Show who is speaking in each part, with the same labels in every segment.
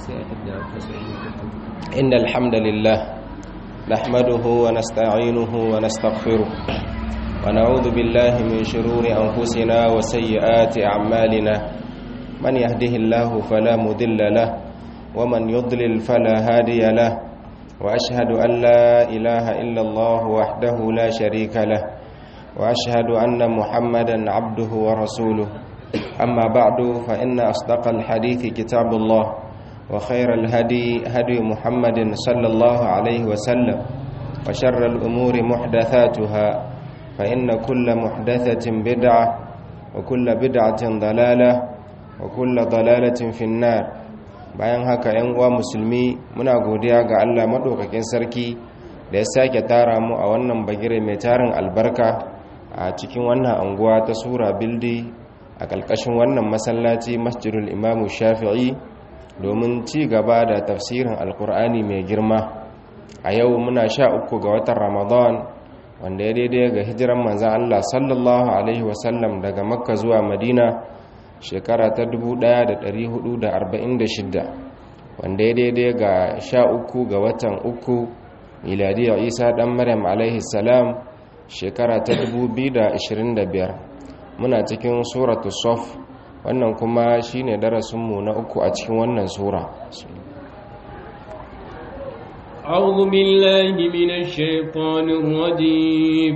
Speaker 1: إن الحمد لله نحمده ونستعينه ونستغفره ونعوذ بالله من شرور أنفسنا وسيئات أعمالنا من يهده الله فلا مذل له ومن يضلل فلا هادي له وأشهد أن لا إله إلا الله وحده لا شريك له وأشهد أن محمدا عبده ورسوله أما بعد فإن أصدق الحديث كتاب الله وخير الهدي هدي محمد صلى الله عليه وسلم وشر الأمور محدثاتها فإن كل محدثة بدعة وكل بدعة ضلالة وكل ضلالة في النار bayan haka ‘yan uwa musulmi muna godiya ga Allah maɗaukakin sarki da ya sake tara mu a wannan bagire mai tarin albarka a cikin wannan anguwa ta sura bildi a ƙalƙashin wannan masallaci masjidul imamu shafi'i domin ci gaba da tafsirin alkur'ani mai girma a yau muna sha uku ga watan ramadan wanda ya daidai ga hijiran manzan allah sallallahu alaihi wasallam daga makka zuwa madina shekara ta 1446 wanda ya daidai ga sha uku ga watan uku miladiyar isa dan maryam alaihi salam shekara ta 2025 muna cikin suratu sof wannan kuma shine darasinmu na uku a cikin wannan sura
Speaker 2: أعوذ بالله من الشيطان الرجيم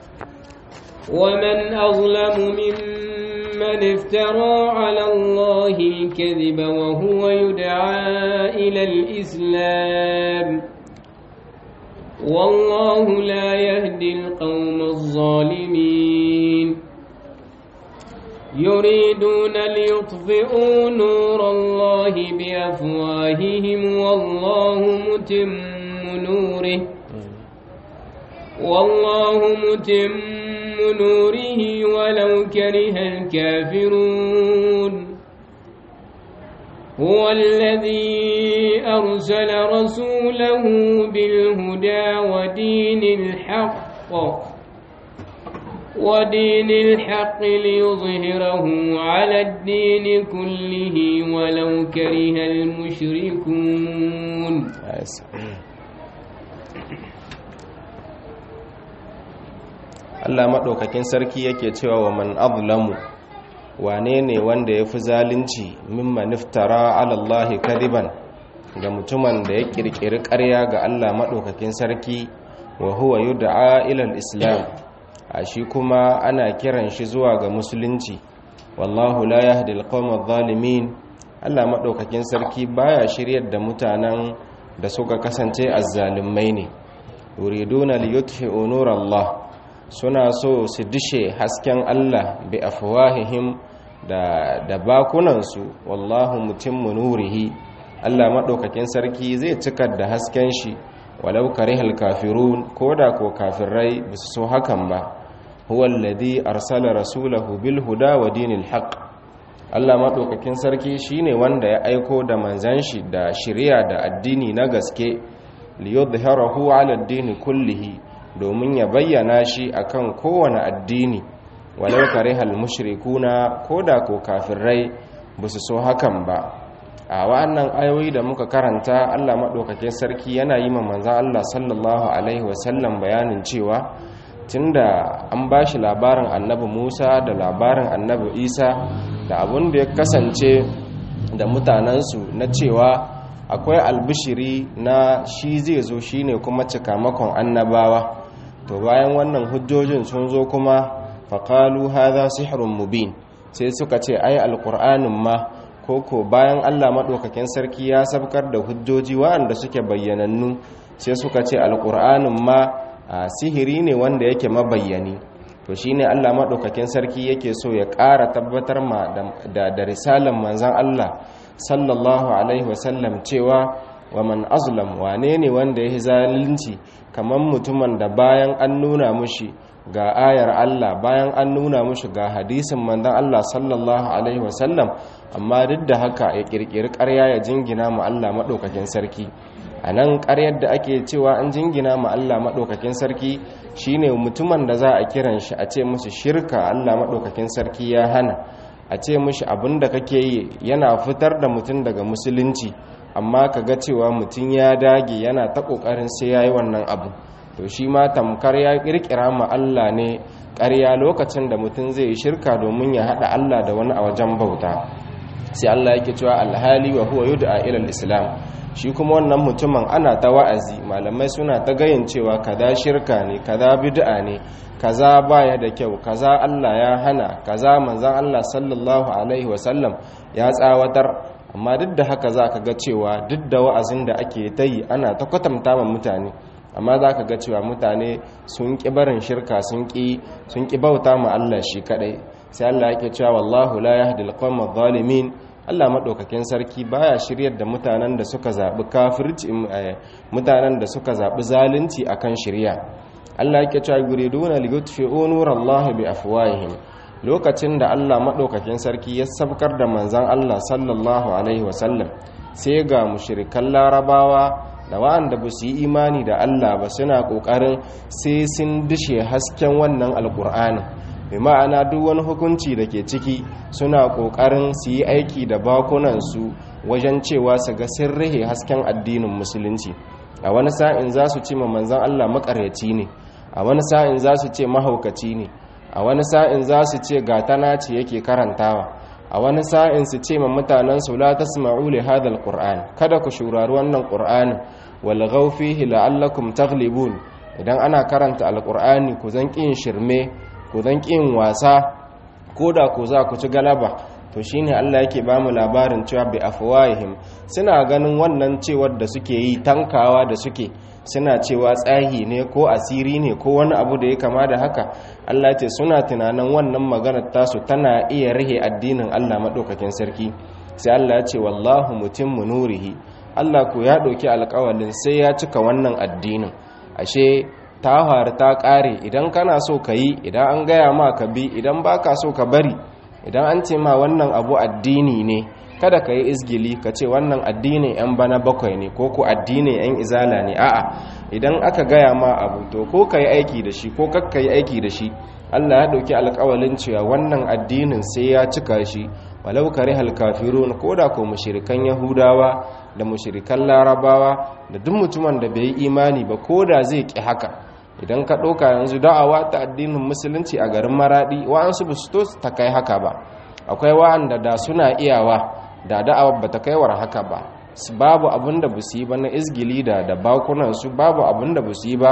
Speaker 2: ومن أظلم ممن افترى على الله الكذب وهو يدعى إلى الإسلام والله لا يهدي القوم الظالمين يريدون ليطفئوا نور الله بأفواههم والله متم نوره والله متم نوره ولو كره الكافرون هو الذي أرسل رسوله بالهدى ودين الحق ودين الحق ليظهره على الدين كله ولو كره المشركون
Speaker 1: Allah maɗaukakin sarki yake cewa wa man azlamu wane ne wanda ya fi zalunci mimman iftara alallahi kadiban ga mutumin da ya ƙirƙiri ƙarya ga Allah maɗaukakin sarki wa huwa yud'a ila islam a shi kuma ana kiran shi zuwa ga musulunci wallahu la yahdi alqawma adh-dhalimin Allah madaukakin sarki baya shiryar da mutanen da suka kasance azzalumai ne yuriduna liyutfi'u nurallah suna so su dishe hasken Allah bi afwahihim da da bakunansu wallahu mutimmu nurihi Allah madaukakin sarki zai cikar da hasken shi walau karihal kafirun koda ko kafirai basu so hakan ba huwa alladhi arsala rasulahu bil huda wa dinil haqq Allah madaukakin sarki shine wanda ya aiko da manzan shi da shari'a da addini na gaske liyudhhirahu ala ad-din kullihi domin ya bayyana shi akan kowane addini walau karihal mushrikuna koda ko kafirai basu so hakan ba a wannan ayoyi da muka karanta Allah madaukakin sarki yana yi ma manzan Allah sallallahu alaihi wasallam bayanin cewa tunda an ba shi labarin annabi musa da labarin annabi isa da abun da ya kasance da mutanensu na cewa akwai albishiri na shi zai zo shine kuma cikamakon annabawa to bayan wannan hujjojin sun zo kuma faƙalu haza sihrun mubin sai suka ce ai alƙur'anin ma koko bayan allah maɗaukakin sarki ya sabkar da hujjoji waɗanda suke bayyanannu sai suka ce alƙur'anin ma a sihiri ne wanda yake mabayyani to shine Allah madaukakin sarki yake so ya ƙara tabbatar ma da da risalan manzon Allah sallallahu alaihi wasallam cewa wa man azlam wane ne wanda ya zalunci kaman mutumin da bayan an nuna mushi ga ayar Allah bayan an nuna mushi ga hadisin manzon Allah sallallahu alaihi wasallam amma duk da haka ya kirkiri ƙarya ya jingina mu Allah madaukakin sarki a nan ƙaryar da ake cewa an jingina ma Allah maɗaukakin sarki shine mutumin da za a kiran shi a ce musu shirka Allah maɗaukakin sarki ya hana a ce mishi abin da kake yi yana fitar da mutum daga musulunci amma ka ga cewa mutum ya dage yana ta ƙoƙarin sai ya yi wannan abu to shi ma tamkar ya ƙirƙira ma Allah ne ƙarya lokacin da mutum zai yi shirka domin ya haɗa Allah da wani a wajen bauta sai Allah yake cewa alhali wa huwa yud'a ila islam shi kuma wannan mutumin ana ta wa'azi malamai suna ta gayin cewa kaza shirka ne kaza bid'a ne kaza baya da kyau kaza Allah ya hana kaza manzon Allah sallallahu alaihi wasallam ya tsawatar amma duk da haka za ka ga cewa duk da wa'azin da ake ta yi ana ta kwatanta ma mutane amma za ka ga cewa mutane sun ƙi barin shirka sun ƙi bauta ma Allah shi kaɗai sai Allah yake cewa wallahu la yahdi al-qawma zalimin Allah madaukakin sarki baya shiryar da mutanen da suka zabi kafirci mutanen da suka zabi zalunci akan shirya Allah yake cewa yuriduna liyutfi'u nurallahi bi afwahihim lokacin da Allah madaukakin sarki ya sabkar da manzon Allah sallallahu alaihi wasallam sai ga mushrikan larabawa da wa'anda ba su yi imani da Allah ba suna kokarin sai sun dishe hasken wannan alkur'ani bi ma'ana duk wani hukunci da ke ciki suna ƙoƙarin su yi aiki da bakunansu wajen cewa su ga sun rihe hasken addinin musulunci a wani sa'in za su ce ma manzan Allah makaryaci ne a wani sa'in za su ce mahaukaci ne a wani sa'in za su ce gatana ce yake karantawa a wani sa'in su ce ma mutanen su la tasma'u li hadha alquran kada ku shurari wannan qur'ani wal fihi la'allakum taghlibun idan ana karanta alqur'ani ku zan kin shirme ku zan ƙin wasa ko da ku za ku ci galaba to shine Allah yake ba mu labarin cewa bi afwahihim suna ganin wannan cewar da suke yi tankawa da suke suna cewa tsahi ne ko asiri ne ko wani abu da ya kama da haka Allah ce suna tunanin wannan maganar tasu tana iya rihe addinin Allah madaukakin sarki sai Allah ya ce wallahu mutimmu nurihi Allah ku ya ɗauki alƙawalin sai ya cika wannan addinin ashe ta faru ta ƙare idan kana so ka yi idan an gaya ma ka bi idan ba ka so ka bari idan an ce ma wannan abu addini ne kada ka yi izgili ka ce wannan addinin 'yan bana bakwai ne ko ku addinin 'yan izala ne a'a idan aka gaya ma abu to ko ka yi aiki da shi ko kakka yi aiki da shi allah ya ɗauki alƙawalin cewa wannan addinin sai ya cika shi walau kare halkafirun ko da ko mushirikan yahudawa da mushirikan larabawa da duk mutumin da bai yi imani ba ko da zai ƙi haka idan ka ɗauka yanzu da'awa ta addinin musulunci a garin maraɗi wa'ansu ba su to ta kai haka ba akwai wa'anda da suna iyawa da da'awa ba ta kaiwar haka ba babu abin da ba su yi ba na izgili da da bakunansu babu abin da ba su yi ba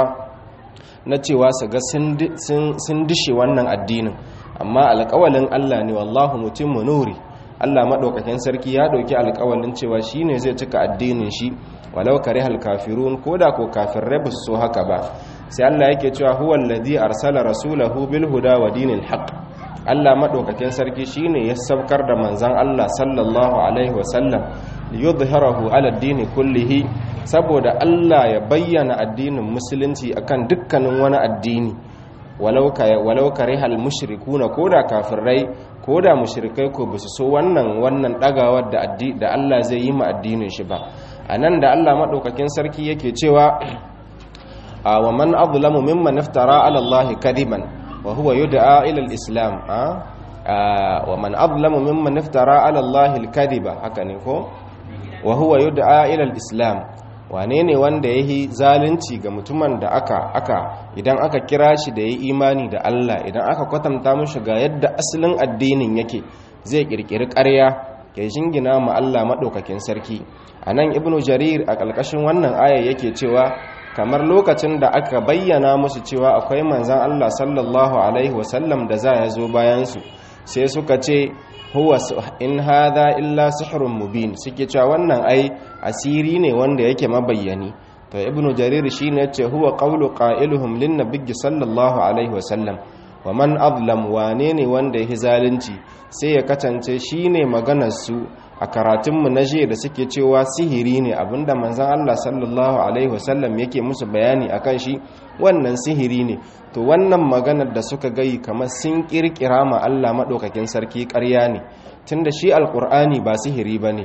Speaker 1: na cewa su ga sun dishe wannan addinin amma alƙawalin allah ne wallahu mutum nuri allah maɗaukakin sarki ya ɗauki alƙawalin cewa shi ne zai cika addinin shi walau kare halkafirun ko da ko kafin ba su so haka ba sai Allah yake cewa huwa alladhi arsala rasulahu bil huda wa dinil haqq Allah madaukakin sarki shine ya sabkar da manzon Allah sallallahu alaihi wasallam liyudhhirahu ala ad-din kullihi saboda Allah ya bayyana addinin musulunci akan dukkanin wani addini walau ka walau karihal mushrikuna koda kafirai koda mushrikai ko bisu so wannan wannan dagawar da da Allah zai yi ma addinin shi ba anan da Allah madaukakin sarki yake cewa wa man azlamu mimman iftara ala Allah kadiban wa huwa yud'a ila al-islam wa man azlamu mimman iftara ala Allah al-kadiba haka ne ko wa huwa yud'a ila al-islam wane ne wanda yayi zalunci ga mutumin da aka aka idan aka kira shi da yayi imani da Allah idan aka kwatanta mishi ga yadda asalin addinin yake zai kirkiri ƙarya ya jingina ma Allah madaukakin sarki anan ibnu jarir a ƙarƙashin wannan aya yake cewa kamar lokacin da aka bayyana musu cewa akwai manzan Allah sallallahu Alaihi wasallam da za ya zo bayansu sai suka ce huwa in hadha illa sihrun mubin suke cewa wannan ai asiri ne wanda yake mabayyani to ibnu jarir shine yace huwa qawlu qailuhum lin nabiyyi sallallahu alaihi wasallam wa man azlam wane ne wanda yake zalunci sai ya katance shine maganar su a karatunmu na jiya da suke cewa sihiri ne abinda manzan Allah sallallahu Alaihi wasallam yake musu bayani a kan shi wannan sihiri ne to wannan maganar da suka gayi kamar sun kirkira ma Allah maɗaukakin sarki ƙarya ne tun da shi alƙur'ani ba sihiri ba ne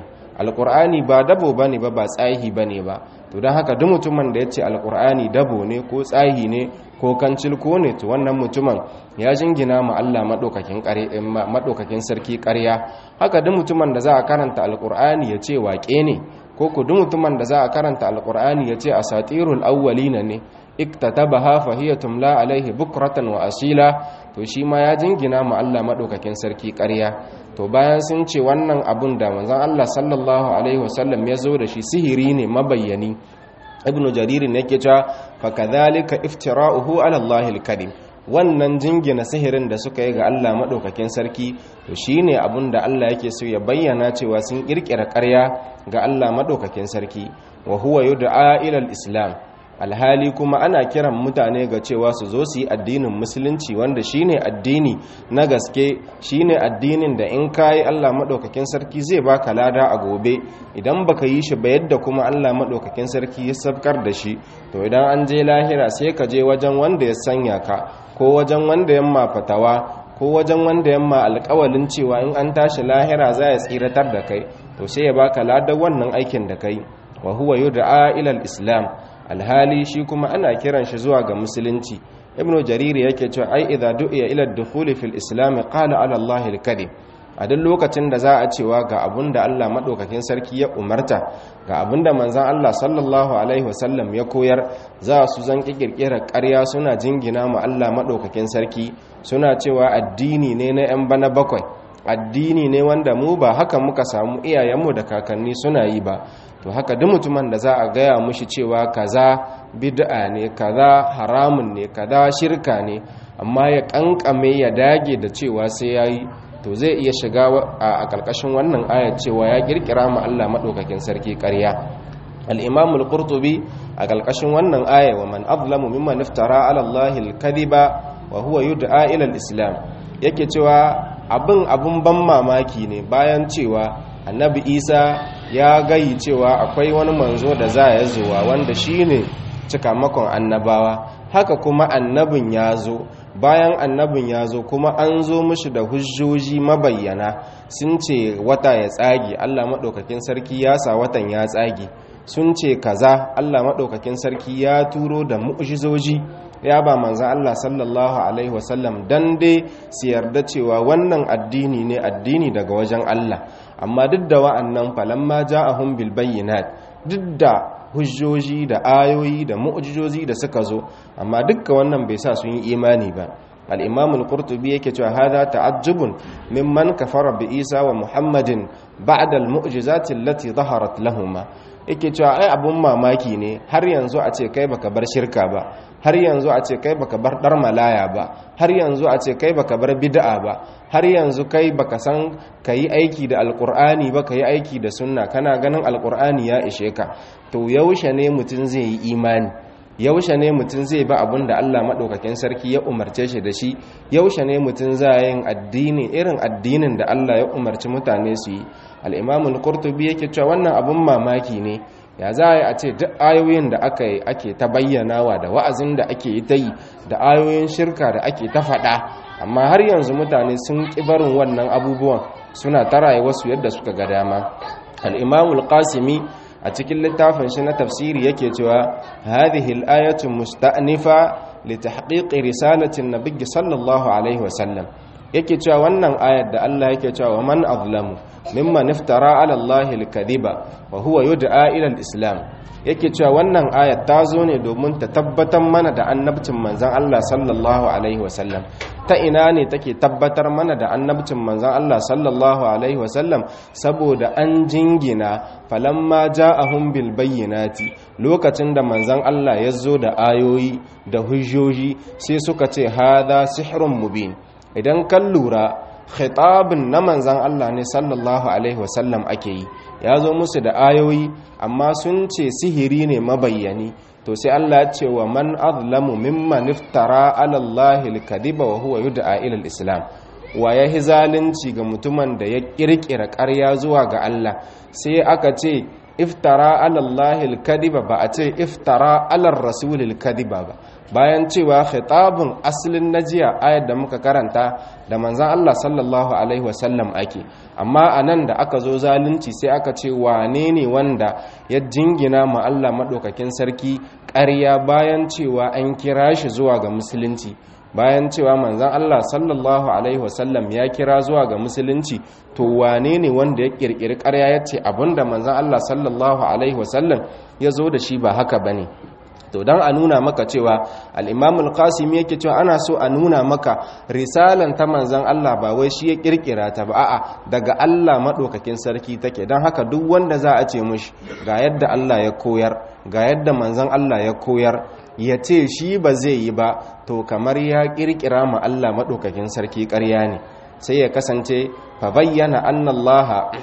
Speaker 1: alqur'ani ba dabo bane ba ba tsahi bane ba to don haka duk mutumin da ya ce alqur'ani dabo ne ko tsahi ne ko kancil ko ne to wannan mutumin ya jingina ma Allah madaukakin ƙarya madaukakin sarki ƙarya haka duk mutumin da za a karanta alqur'ani ya ce waƙe ne ko ku duk mutumin da za a karanta alqur'ani ya ce asatirul awwalina ne iktatabaha fa hiya tumla alaihi bukratan wa asila to shi ma ya jingina ma Allah madaukakin sarki ƙarya to bayan sun ce wannan abun da manzon Allah sallallahu alaihi wasallam ya zo da shi sihiri ne mabayyani ibnu jarir ne yake cewa fa kadhalika iftira'uhu ala Allah al-karim wannan jingina sihirin da suka yi ga Allah madaukakin sarki to shine abun da Allah yake so ya bayyana cewa sun kirkira ƙarya ga Allah madaukakin sarki wa huwa yud'a ila al-islam alhali kuma ana kiran mutane ga cewa su zo su yi addinin musulunci wanda shine addini na gaske shine addinin da in kayi Allah madaukakin sarki zai baka lada a gobe idan baka yi shi ba yadda kuma Allah madaukakin sarki ya sabkar da shi to idan an je lahira sai ka je wajen wanda ya sanya ka ko wajen wanda yamma fatawa ko wajen wanda yamma alƙawalin cewa in an tashi lahira za ya tsiratar da kai to sai ya baka ladan wannan aikin da kai wa huwa yud'a ila al-islam alhali shi kuma ana kiran shi zuwa ga musulunci ibnu jariri yake cewa ai idza du'iya ila ad-dukhul fil islam qala ala allahi al-karim a duk lokacin da za a cewa ga abunda Allah madaukakin sarki ya umarta ga abunda manzon Allah sallallahu alaihi wasallam ya koyar za su zan kirkira ƙarya suna jingina ma Allah madaukakin sarki suna cewa addini ne na yan bana bakwai addini ne wanda mu ba haka muka samu iyayenmu da kakanni suna yi ba to haka duk mutumin da za a gaya mushi cewa kaza bid'a ne kaza haramun ne kaza shirka ne amma ya kankame ya dage da cewa sai yayi to zai iya shiga a ƙarƙashin wannan ayat cewa ya kirkira ma Allah madaukakin sarki ƙarya al-imam al-qurtubi a ƙarƙashin wannan aya wa man azlamu mimman iftara ala Allah al-kadhiba wa huwa yud'a ila al-islam yake cewa abin abin ban mamaki ne bayan cewa annabi isa ya gayi cewa akwai wani manzo da za ya zuwa wanda shine cikamakon annabawa haka kuma annabin ya zo bayan annabin ya zo kuma an zo mishi da hujjoji mabayyana sun ce wata ya tsage allah maɗaukakin sarki ya sa watan ya tsage sun ce kaza allah maɗaukakin sarki ya turo da mu'jizoji ya ba manzan Allah sallallahu Alaihi wasallam don dai su yarda cewa wannan addini ne addini daga wajen Allah amma duk da wa'annan falamma ja'ahum bil bayyinat duk da hujjoji da ayoyi da mu'jizozi da suka zo amma dukkan wannan bai sa sun yi imani ba al-imam al-qurtubi yake cewa hadha ta'ajjubun mimman kafara bi isa wa muhammadin ba'da al-mu'jizati allati dhaharat lahumu yake cewa ai abun mamaki ne har yanzu a ce kai baka bar shirka ba har yanzu a ce kai baka bar dar malaya ba har yanzu a ce kai baka bar bid'a ba har yanzu kai baka san kayi aiki da alqur'ani ba kayi aiki da sunna kana ganin alqur'ani ya ishe ka to yaushe ne mutun zai yi imani yaushe ne mutum zai ba abin da Allah maɗaukakin sarki ya umarce shi da shi yaushe ne mutum za yin addini irin addinin da Allah ya umarci mutane su yi al'imamun kurtubi yake cewa wannan abin mamaki ne ya za a yi a ce duk ayoyin da aka yi ake ta bayyanawa da wa'azin da ake yi ta yi da ayoyin shirka da ake ta faɗa amma har yanzu mutane sun ƙi barin wannan abubuwan suna ta rayuwarsu yadda suka ga dama al'imamul qasimi a cikin littafin shi na tafsiri yake cewa hadhihi al-ayatu musta'nifa li tahqiqi risalati an-nabiy sallallahu alaihi wasallam yake cewa wannan ayar da Allah yake cewa man azlamu mimman iftara ala Allah al-kadhiba wa huwa yud'a ila al-islam yake cewa wannan ayar ta zo ne domin ta tabbatar mana da annabcin manzon Allah sallallahu alaihi wasallam ta ina ne take tabbatar mana da annabcin manzon Allah sallallahu alaihi wasallam saboda an jingina falamma ja'ahum bil bayyinati lokacin da manzon Allah ya zo da ayoyi da hujjoji sai suka ce hadha sihrun mubin idan kan lura khitabin na manzan Allah ne sallallahu alaihi wasallam ake yi ya zo musu da ayoyi amma sun ce sihiri ne mabayyani to sai Allah ya ce wa man azlamu mimman iftara ala Allah al-kadiba wa huwa yud'a ila al-islam wa ya zalunci ga mutumin da ya kirkira ƙarya zuwa ga Allah sai aka ce iftara alallahi alkadiba ba a ce iftara alar rasulil kadiba ba bayan cewa khitabun asalin najiya ayar da muka karanta da manzan Allah sallallahu alaihi wasallam ake amma anan da aka zo zalunci sai aka ce wane ne wanda ya jingina ma Allah madaukakin sarki ƙarya bayan cewa an kira shi zuwa ga musulunci bayan cewa manzan Allah sallallahu alaihi wasallam ya kira zuwa ga musulunci to wane ne wanda ya kirkiri ƙarya ya ce abinda manzan Allah sallallahu alaihi wasallam ya zo da shi ba haka bane to don a nuna maka cewa al'imamul qasimi yake cewa ana so a nuna maka risalan ta manzan Allah ba wai shi ya kirkira ta ba a'a daga Allah maɗaukakin sarki take don haka duk wanda za a ce mushi ga yadda Allah ya koyar ga yadda manzan Allah ya koyar ya ce shi ba zai yi ba to kamar ya kirkira ma Allah maɗaukakin sarki ƙarya ne sai ya kasance fa bayyana annallaha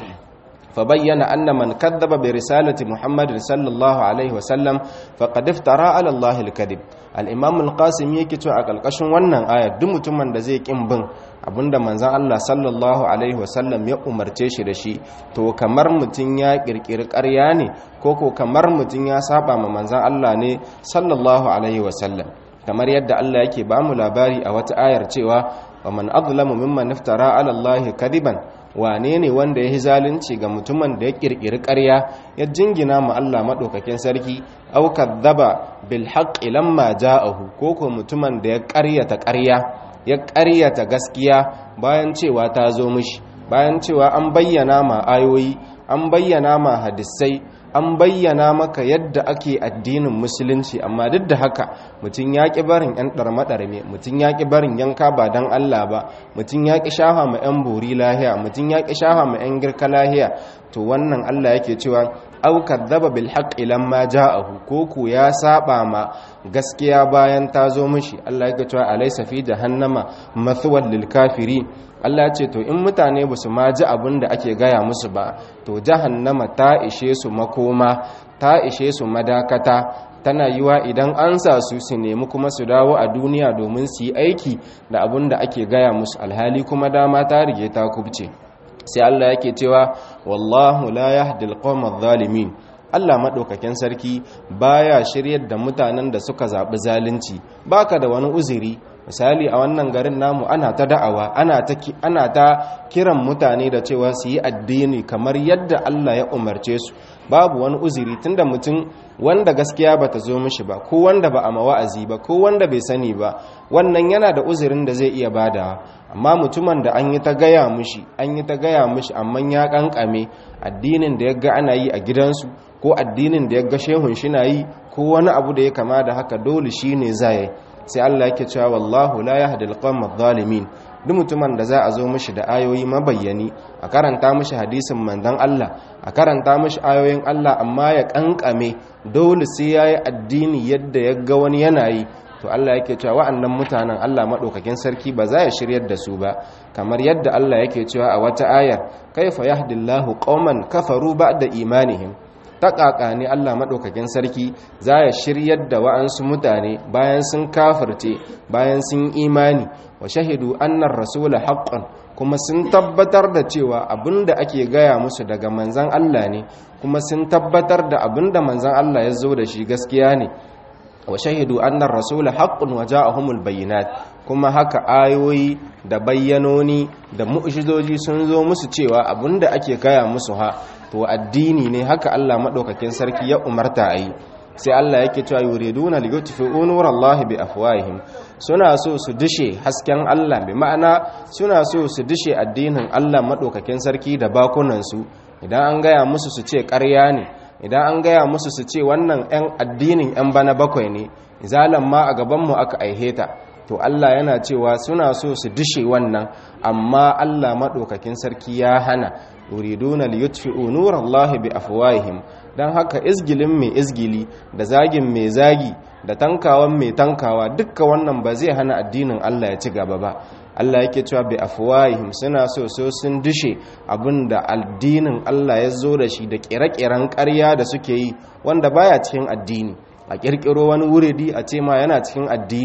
Speaker 1: فبين أن من كذب برسالة محمد صلى الله عليه وسلم فقد افترى على الله الكذب الإمام القاسم yake cewa a ƙarƙashin wannan aya duk mutumin da zai kin bin abinda manzon Allah sallallahu alaihi wasallam ya umarce shi da shi to kamar mutum ya kirkiri ƙarya ne ko ko kamar mutum ya saba ma manzon Allah ne sallallahu alaihi wasallam kamar yadda Allah yake ba mu labari a wata ayar cewa wa man azlamu mimman iftara ala Allah kadiban wane ne wanda ya yi zalunci ga mutumin da ya kirkiri ƙarya ya jingina ma Allah maɗaukakin sarki au kadzaba bil haqqi lamma ja'ahu ko ko mutumin da ya ƙaryata ƙarya ya ƙaryata gaskiya bayan cewa ta zo mishi bayan cewa an bayyana ma ayoyi an bayyana ma hadisai an bayyana maka yadda ake addinin musulunci amma duk da haka mutum ya ƙi barin 'yan ɗarme-ɗarme mutum ya ƙi barin yanka ba don Allah ba mutum ya ƙi shafa ma 'yan bori lahiya mutum ya ƙi shafa ma 'yan girka lahiya to wannan Allah yake cewa au kadzaba bil haqqi lamma ja'ahu ko ku ya saba ma gaskiya bayan ta zo mishi Allah yake cewa alaysa fi jahannama mathwal lil kafiri Allah ce to in mutane ba su ma ji abin da ake gaya musu ba to jahannama ta ishe su makoma ta ishe su madakata tana yiwa idan an sa su su nemi kuma su dawo a duniya domin su yi aiki da abin da ake gaya musu alhali kuma dama ta rige ta kubce sai Allah yake cewa wallahu la yahdi alqawma adh-dhalimin Allah maɗaukakin sarki baya shiryar da mutanen da suka zaɓi zalunci baka da wani uzuri misali a wannan garin namu ana ta da'awa ana ta ana ta kiran mutane da cewa su yi addini kamar yadda Allah ya umarce su babu wani uzuri tunda mutum wanda gaskiya bata zo mishi ba ko wanda ba a mawa'azi ba ko wanda bai sani ba wannan yana da uzurin da zai iya badawa amma mutumin da an yi ta gaya mishi an yi ta gaya mishi amma ya kankame addinin da ya ga ana yi a gidansu ko addinin da ya ga shehun shi na yi ko wani abu da ya kama da haka dole shi ne zai sai Allah yake cewa wallahu la yahdi alqawma adh-dhalimin duk mutumin da za a zo mishi da ayoyi mabayyani a karanta mishi hadisin manzon Allah a karanta mishi ayoyin Allah amma ya kankame dole sai yayi addini yadda ya ga wani yana yi to Allah yake cewa wa'annan mutanen Allah madaukakin sarki ba za ya shiryar da su ba kamar yadda Allah yake cewa a wata ayar kaifa yahdillahu qauman kafaru ba'da imanihim taƙaƙa ne Allah maɗaukakin sarki za ya shiryar da wa'ansu mutane bayan sun kafirce bayan sun imani wa shahidu annar rasula haƙƙon kuma sun tabbatar da cewa abinda ake gaya musu daga manzan Allah ne kuma sun tabbatar da abinda manzan Allah ya zo da shi gaskiya ne wa shahidu annar rasula haqqun wa ja'ahumul bayyinat kuma haka ayoyi da bayyanoni da mu'jizoji sun zo musu cewa abinda ake gaya musu ha to addini ne haka Allah madaukakin sarki ya umarta ayi sai Allah yake cewa yuriduna liyutfi'u nurallahi bi afwahihim suna so su dishe hasken Allah bi ma'ana suna so su dishe addinin Allah madaukakin sarki da bakunan su idan an gaya musu su ce ƙarya ne idan an gaya musu su ce wannan 'yan addinin 'yan bana bakwai ne zalan ma a gabanmu aka aiheta to Allah yana cewa suna so su dishe wannan amma Allah maɗaukakin sarki ya hana yuriduna liyutfi'u nurallahi bi afwahihim dan haka izgilin mai izgili da zagin mai zagi da tankawan mai tankawa dukkan wannan ba zai hana addinin Allah ya ci gaba ba Allah yake cewa bi afwahihim suna so so sun dishe abinda addinin Allah ya zo da shi da kire-kiren ƙarya da suke yi wanda baya cikin addini a kirkiro wani wuridi a ce ma yana cikin addini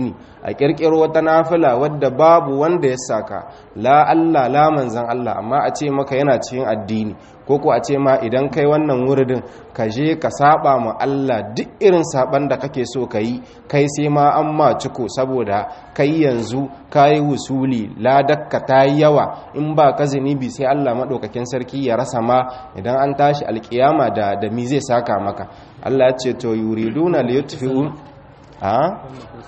Speaker 1: a kirkiro wata nafila wadda babu wanda ya saka la Allah la manzan Allah amma a ce maka yana cikin addini ko ko a ce ma idan kai wannan wuridin ka je ka saba ma Allah duk irin saban da kake so ka yi kai sai ma an ma ciko saboda kai yanzu ka yi wusuli ladakka ta yi yawa in ba ka zunubi sai Allah maɗaukakin sarki ya rasa ma idan an tashi alkiyama da da mi zai saka maka Allah ya ce to yuriduna liyutfi'u ha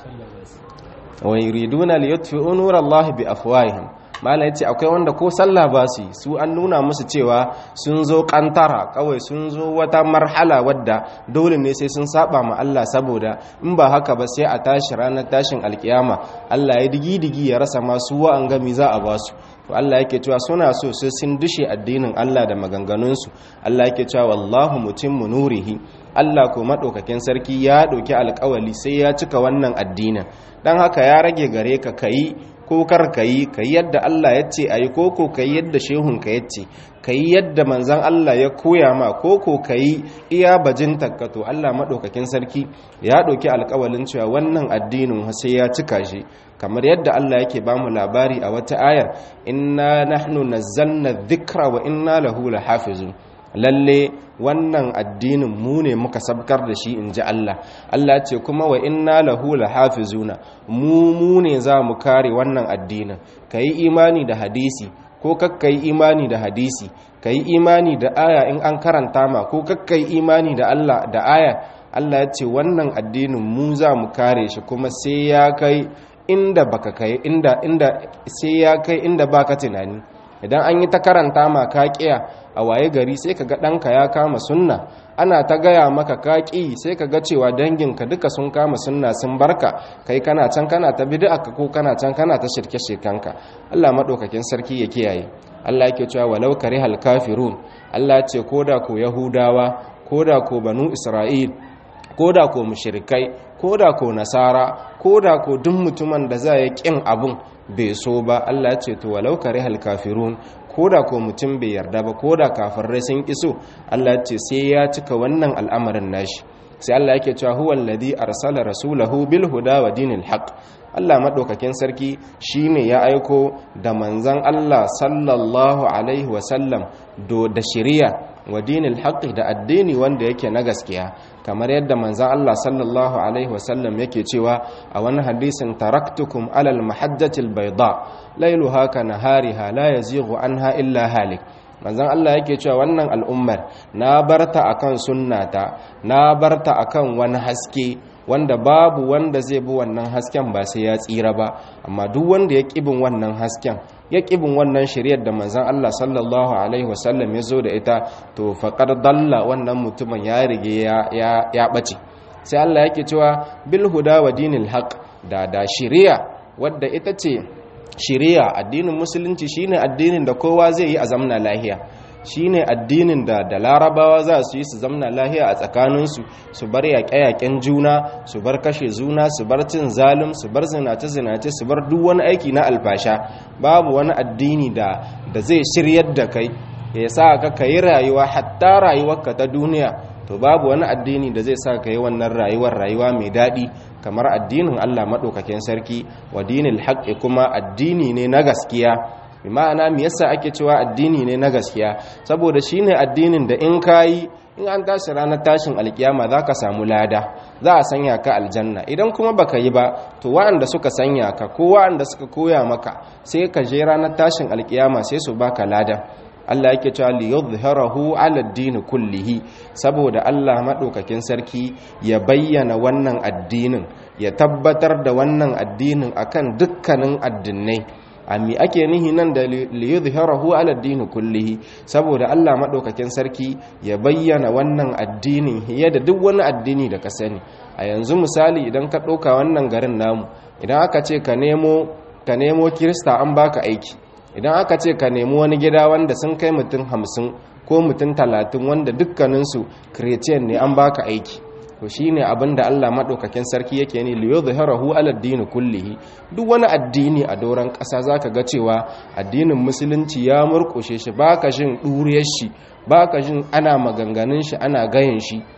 Speaker 1: wa yuriduna liyutfi'u nurallahi bi afwahihim malai ce akwai wanda ko sallah ba su su an nuna musu cewa sun zo kantara kawai sun zo wata marhala wadda dole ne sai sun saba ma Allah saboda in ba haka ba sai a tashi ranar tashin alkiyama Allah ya digi digi ya rasa masu wa'an gami za a basu to Allah yake cewa suna so sai sun dushe addinin Allah da maganganunsu Allah yake cewa wallahu mutimmu nurihi Allah ko madaukakin sarki ya dauki alƙawali sai ya cika wannan addinin dan haka ya rage gare ka kai ko kar ka yi ka yi yadda Allah ya ce a yi ko ko ka yi yadda shehunka ya ce ka yi yadda manzan Allah ya koya ma ko ko ka yi iya bajin takkato Allah maɗaukakin sarki ya ɗauki alƙawalin cewa wannan addinin sai ya cika shi kamar yadda Allah yake ba mu labari a wata ayar inna nahnu nazzalna dhikra wa inna lahu lahafizun lalle wannan addinin mu ne muka sabkar da shi in ji Allah Allah ce kuma wa inna lahu lahafizuna mu mu ne za mu kare wannan addinin ka yi imani da hadisi ko kakka yi imani da hadisi ka yi imani da aya in an karanta ma ko kakka yi imani da Allah da aya Allah ya ce wannan addinin mu za mu kare shi kuma sai ya kai inda baka kai inda inda sai ya kai inda baka tunani idan an yi ta karanta ma ka kiya a waye gari sai ka ga ɗanka ya kama sunna ana ta gaya maka kaƙi sai ka ga cewa danginka duka sun kama sunna sun barka kai kana can kana ta bid'a ka ko kana can kana ta shirke shirkanka Allah madaukakin sarki ya kiyaye Allah yake cewa walau karihal kafirun Allah ce koda ko yahudawa koda ko banu isra'il koda ko mushrikai koda ko nasara koda ko duk mutumin da za ya kin abun bai so ba Allah ya ce to walau karihal kafirun koda ko mutum bai yarda ba koda kafirai sun kiso Allah ya ce sai ya cika wannan al'amarin nashi sai Allah yake cewa huwal ladhi arsala rasulahu bil huda wa dinil haqq Allah madaukakin sarki shine ya aiko da manzon Allah sallallahu alaihi wa sallam do da shari'a wa dinil haqq da addini wanda yake na gaskiya kamar yadda manzon Allah sallallahu alaihi wa sallam yake cewa a wani hadisin taraktukum alal mahajjatil bayda lailuha ka nahariha la yazighu anha illa halik manzon Allah yake cewa wannan al'ummar na barta akan sunnata na barta akan wani haske wanda babu wanda zai bi wannan hasken ba sai ya tsira ba amma duk wanda ya kibin wannan hasken ya kibin wannan shari'ar da manzon Allah sallallahu alaihi wasallam ya zo da ita to faqad dalla wannan mutumin ya rige ya ya bace sai Allah yake cewa bil huda wa dinil haqq da da shari'a wadda ita ce shari'a addinin musulunci shine addinin da kowa zai yi a zamna lahiya shine addinin da da larabawa za su yi su zamna lahiya a tsakaninsu su bar yaƙe-yaƙen juna su bar kashe juna su bar cin zalim su bar zinace-zinace su bar duk wani aiki na alfasha babu wani addini da da zai shiryar da kai ya sa ka yi rayuwa hatta rayuwarka ta duniya to babu wani addini da zai sa ka yi wannan rayuwar rayuwa mai daɗi kamar addinin Allah maɗaukakin sarki wa dinil haƙƙi kuma addini ne na gaskiya bi ma'ana me yasa ake cewa addini ne na gaskiya saboda shine addinin da in kayi in an tashi ranar tashin alkiyama za ka samu lada za a sanya ka aljanna idan kuma baka yi ba to wa'anda suka sanya ka ko wa'anda suka koya maka sai ka je ranar tashin alkiyama sai su baka lada Allah yake cewa li yuzhirahu ala ad-din kullihi saboda Allah madaukakin sarki ya bayyana wannan addinin ya tabbatar da wannan addinin akan dukkanin addinai ami ake nihi nan da liyudhhirahu ala ad-din kullihi saboda Allah madaukakin sarki ya bayyana wannan addinin hiye da duk wani addini da ka sani a yanzu misali idan ka ɗauka wannan garin namu idan aka ce ka nemo ka nemo kirista an baka aiki idan aka ce ka nemi wani gida wanda sun kai mutum hamsin ko mutum talatin wanda dukkaninsu christian ne an baka aiki to shine abin da Allah madaukakin sarki yake ne li yuzhirahu ala ad kullihi duk wani addini a doran ƙasa zaka ga cewa addinin musulunci ya murƙushe shi baka jin duriyar shi baka jin ana maganganun shi ana gayin shi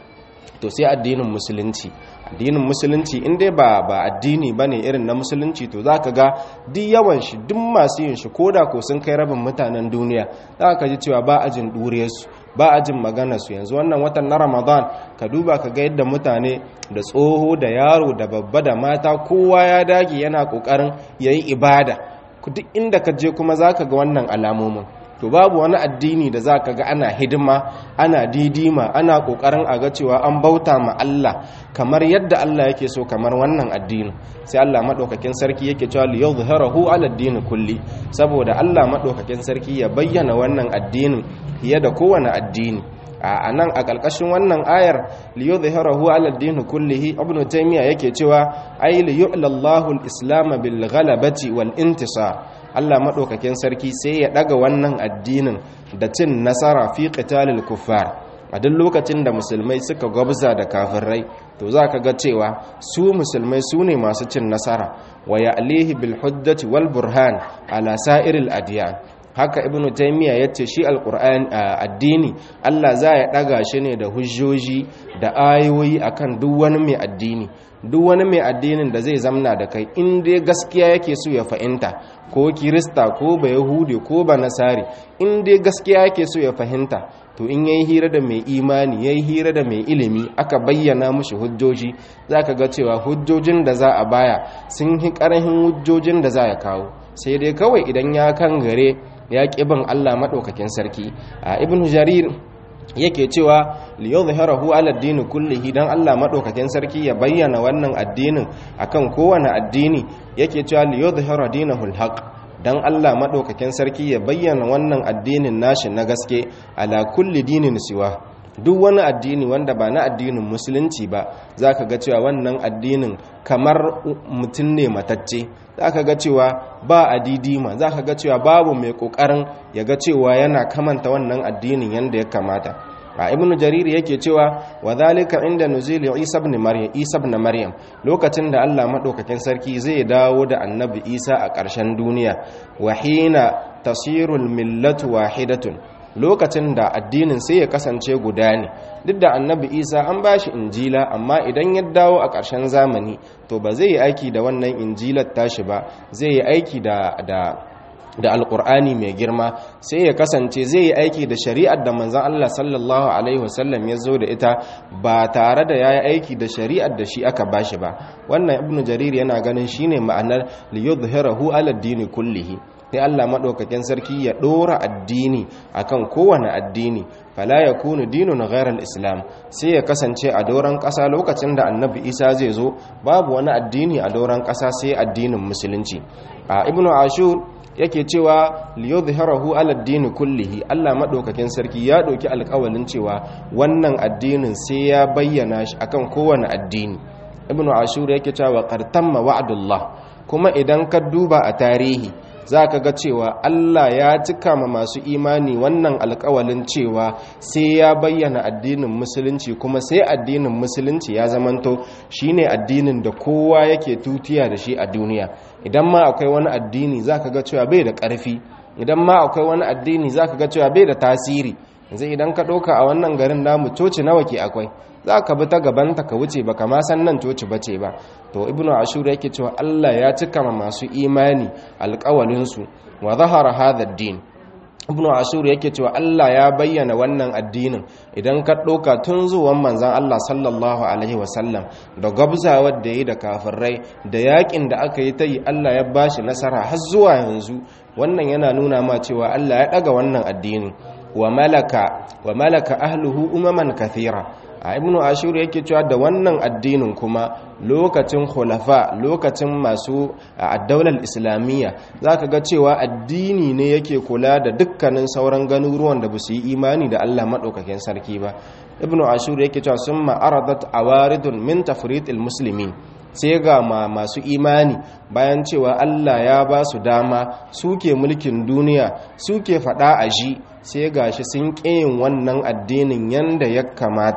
Speaker 1: to sai addinin musulunci addinin musulunci in dai ba ba addini bane irin na musulunci to zaka ga duk yawan shi duk masu yin shi koda ko sun kai rabin mutanen duniya zaka ji cewa ba ajin dure su ba ajin magana su yanzu wannan watan na Ramadan ka duba ka ga yadda mutane da tsoho da yaro da babba da mata kowa ya dage yana kokarin yayi ibada duk inda ka je kuma zaka ga wannan alamomin to babu wani addini da za ka ga ana hidima ana didima ana kokarin a ga cewa an bauta ma Allah kamar yadda Allah yake so kamar wannan addini sai Allah madaukakin sarki yake cewa li yuzhirahu ala ad kulli saboda Allah madaukakin sarki ya bayyana wannan addinin fiye da kowane addini a nan a ƙarƙashin wannan ayar li yuzhirahu ala ad kullihi ibnu taymiya yake cewa ay li yu'lallahu al-islam bil ghalabati wal intisar Allah maɗaukakin sarki sai ya ɗaga wannan addinin da cin nasara fi qitalil kuffar a duk lokacin da musulmai suka gwabza da kafirai to za ka ga cewa su musulmai su ne masu cin nasara wa ya'lihi bil hujjati wal burhan ala sa'iril adiyan haka ibnu taymiya yace shi alquran addini Allah za ya ɗaga shi ne da hujjoji da ayoyi akan duk wani mai addini duk wani mai addinin da zai zamna da kai in dai gaskiya yake so ya fahimta ko kirista ko ba yahudi ko ba nasari in dai gaskiya yake so ya fahimta to in yayi hira da mai imani yayi hira da mai ilimi aka bayyana mushi hujjoji zaka ga cewa hujjojin da za a baya sun hi karahin hujjojin da za ya kawo sai dai kawai idan ya kan gare ya bin Allah madaukakin sarki a ibnu jarir yake cewa liyadhhirahu ala ad-din kullihi dan Allah madaukakin sarki ya bayyana wannan addinin akan kowane addini yake cewa liyadhhira dinahul haqq dan Allah madaukakin sarki ya bayyana wannan addinin nashi na gaske ala kulli dinin siwa duk wani addini wanda ba na addinin musulunci ba zaka ga cewa wannan addinin kamar mutum ne matacce zaka ga cewa ba adidima zaka ga cewa babu mai kokarin ya ga cewa yana kamanta wannan addinin yanda ya kamata a ibnu jarir yake cewa wa zalika inda nuzuli isa ibn maryam isa ibn maryam lokacin da Allah madaukakin sarki zai dawo da annabi isa a ƙarshen duniya wa hina tasirul millatu wahidatun lokacin da addinin sai ya kasance guda ne duk da annabi isa an ba shi injila amma idan ya dawo a ƙarshen zamani to ba zai yi aiki da wannan injilar tashi ba zai yi aiki da da da alkur'ani mai girma sai ya kasance zai yi aiki da shari'ar da manzan Allah sallallahu alaihi wasallam ya zo da ita ba tare da ya yi aiki da shari'ar da shi aka bashi ba wannan ibnu jarir yana ganin shine ma'anar liyudhhirahu ala dini kullihi sai Allah madaukakin sarki ya dora addini akan kowane addini fala yakunu dinun ghayra al-islam sai ya kasance a doran kasa lokacin da annabi Isa zai zo babu wani addini a doran kasa sai addinin musulunci a ibnu ashur yake cewa liyudhhirahu ala ad-din kullihi Allah madaukakin sarki ya doki alƙawalin cewa wannan addinin sai ya bayyana shi akan kowane addini ibnu ashur yake cewa qartamma wa'dullah kuma idan ka duba a tarihi zaka ga cewa Allah ya cika ma masu imani wannan alƙawalin cewa sai ya bayyana addinin musulunci kuma sai addinin musulunci ya zamanto shine addinin da kowa yake tutiya da shi a duniya idan ma akwai wani addini zaka ga cewa bai da ƙarfi idan ma akwai wani addini zaka ga cewa bai da tasiri yanzu idan ka ɗauka a wannan garin namu coci nawa ke akwai za ka bi ta gabanta ka wuce ba kama san nan coci bace ba to ibnu ashur yake cewa Allah ya cika ma masu imani alƙawalinsu wa zahara hadha din ibnu ashur yake cewa Allah ya bayyana wannan addinin idan ka ɗauka tun zuwan manzan Allah sallallahu alaihi wasallam da gabzawar da yi da kafirai da yakin da aka yi ta yi Allah ya bashi nasara har zuwa yanzu wannan yana nuna ma cewa Allah ya ɗaga wannan addinin wa malaka wa malaka ahluhu umaman kathira a ibnu ashur yake cewa da wannan addinin kuma lokacin khulafa lokacin masu addaular islamiyya zaka ga cewa addini ne yake kula da dukkanin sauran ganuruwan da basu yi imani da Allah madaukakin sarki ba ibnu ashur yake cewa summa aradat awaridun min tafritil muslimin sai ga masu imani bayan cewa Allah ya ba su dama suke mulkin duniya suke fada a ji sai ga shi sun ƙiyin wannan addinin yanda ya kamata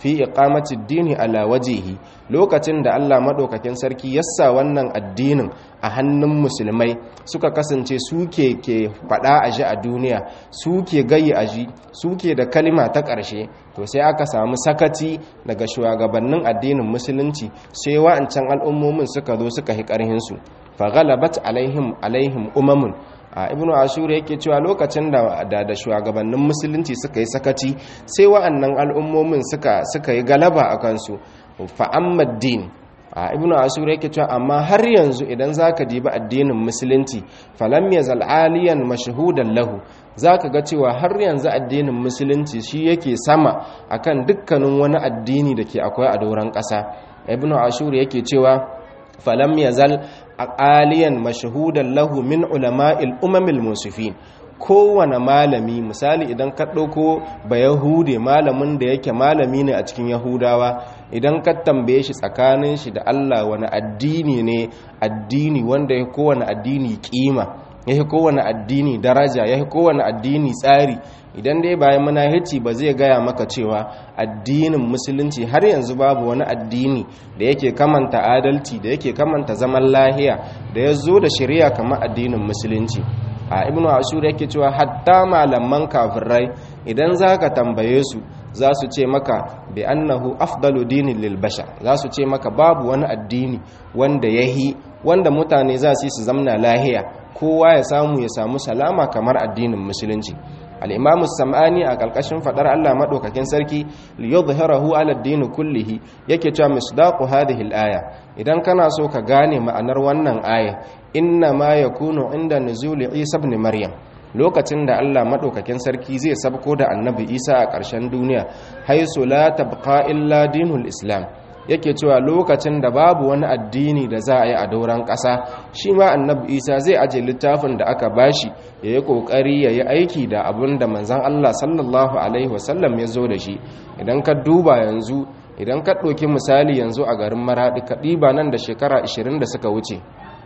Speaker 1: fi iqamati dini ala wajihi lokacin da Allah madaukakin sarki yassa wannan addinin a hannun musulmai suka kasance suke ke fada a ji a duniya suke gayi a ji suke da kalima ta ƙarshe to sai aka samu sakati daga shugabannin addinin musulunci sai wa'ancan al'ummomin suka zo suka hi ƙarhinsu fa ghalabat alaihim alaihim umamun a ibnu ashur yake cewa lokacin da da shugabannin musulunci suka yi sakaci sai wa'annan al'ummomin suka suka yi galaba a kansu fa din a ibnu ashur yake cewa amma har yanzu idan zaka dibi addinin musulunci falam yazal aliyan mashhudan lahu zaka ga cewa har yanzu addinin musulunci shi yake sama akan dukkanin wani addini da ke akwai a doron ƙasa ibnu ashur yake cewa falam yazal aliyan mashhudan lahu min ulama'il umamil musifin kowane malami misali idan ka ɗauko ba yahude malamin da yake malami ne a cikin yahudawa idan ka tambaye shi tsakanin shi da allah wani addini ne addini wanda ya kowane addini kima ya yi kowane addini daraja ya yi kowane addini tsari idan dai bayan manahici ba zai gaya maka cewa addinin musulunci har yanzu babu wani addini da yake kamanta adalci da yake kamanta zaman lahiya da ya zo da shari'a kamar addinin musulunci a ibnu ashur yake cewa hatta malaman kafirai idan zaka tambaye su za su ce maka bi annahu afdalu dinin lil bashar za su ce maka babu wani addini wanda yahi wanda mutane za su yi su zamna lahiya kowa ya samu ya samu salama kamar addinin musulunci al'imamu sam'ani a ƙarƙashin faɗar Allah maɗaukakin sarki liyadhhirahu ala ad-din kullihi yake cewa misdaqu hadhihi al-aya idan kana so ka gane ma'anar wannan aya inna ma yakunu inda nuzuli Isa ibn Maryam lokacin da Allah maɗaukakin sarki zai sabko da annabi Isa a ƙarshen duniya haisu la tabqa illa dinul islam yake cewa lokacin da babu wani addini da za a yi a dauran ƙasa shi ma annabi isa zai aje littafin da aka bashi ya yi ƙoƙari ya yi aiki da abin da manzan allah sallallahu alaihi wasallam ya zo da shi idan ka duba yanzu idan ka ɗauki misali yanzu a garin maraɗi ka ɗiba nan da shekara 20 da suka wuce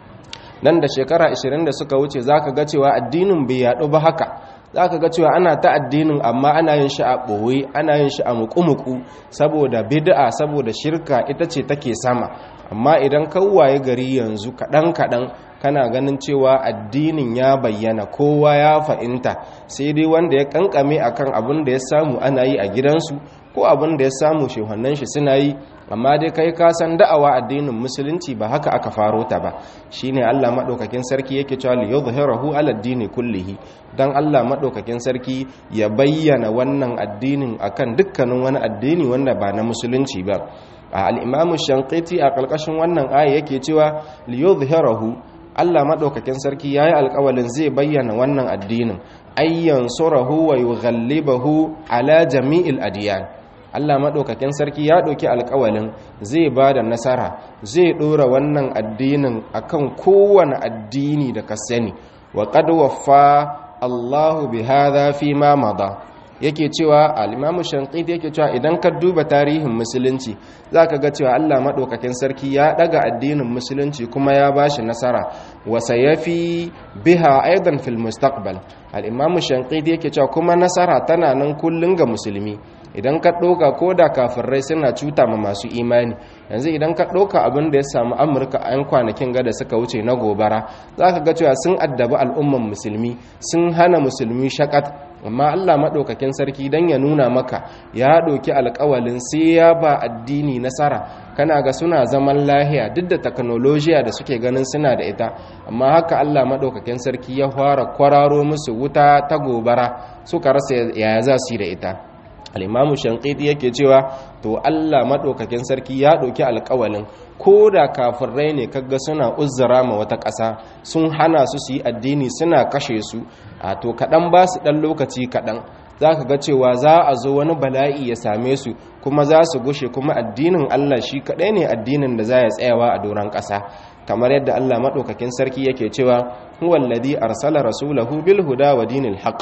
Speaker 1: nan da shekara 20 da suka wuce za ka ga cewa addinin bai yaɗu ba haka za ka ga cewa ana ta addinin amma ana yin shi a ɓoye ana yin shi a muku-muku saboda bid'a saboda shirka ita ce take sama amma idan kawwaye gari yanzu kaɗan-kaɗan kana ganin cewa addinin ya bayyana kowa ya fahimta sai dai wanda ya kankame akan abin da ya samu ana yi a gidansu ko abin da ya samu shehannan shi suna yi amma dai kai ka san da'awa addinin musulunci ba haka aka faro ta ba shine Allah madaukakin sarki yake cewa li yuzhirahu ala ad-dini kullihi dan Allah madaukakin sarki ya bayyana wannan addinin akan dukkanin wani addini wanda ba na musulunci ba al-imamu shanqiti a kalkashin wannan aya yake cewa li yuzhirahu Allah madaukakin sarki yayi alƙawalin zai bayyana wannan addinin ayyan surahu wa yughallibahu ala jami'il adiyan Allah maɗaukakin sarki ya ɗauki alƙawalin zai ba da nasara zai ɗora wannan addinin akan kowane addini da ka sani wa qad waffa Allahu bi hadha fi ma mada yake cewa al-Imam Shanqiti yake cewa idan ka duba tarihin musulunci zaka ga cewa Allah maɗaukakin sarki ya ɗaga addinin musulunci kuma ya bashi nasara wa sayafi biha aidan fil mustaqbal al-Imam Shanqiti yake cewa kuma nasara tana nan kullun ga musulmi idan ka ɗauka ko da kafirai suna cuta ma masu imani yanzu idan ka ɗauka abin da ya samu amurka a 'yan kwanakin gada suka wuce na gobara za ka ga cewa sun addabi al'umman musulmi sun hana musulmi shakat amma allah maɗaukakin sarki don ya nuna maka ya ɗauki alkawalin sai ya ba addini nasara kana ga suna zaman lahiya duk da teknolojiya da suke ganin suna da ita amma haka allah maɗaukakin sarki ya fara kwararo musu wuta ta gobara suka rasa yaya za su yi da ita al'imamu shankiti yake cewa to Allah maɗaukakin sarki ya ɗauki alƙawalin ko da kafirai ne kaga suna uzzara ma wata ƙasa sun hana su su yi addini suna kashe su a to kaɗan ba su ɗan lokaci kaɗan za ka ga cewa za a zo wani bala'i ya same su kuma za su gushe kuma addinin Allah shi kaɗai ne addinin da za ya tsayawa a doron ƙasa kamar yadda Allah maɗaukakin sarki yake cewa huwa alladhi arsala rasulahu bil huda wa dinil haqq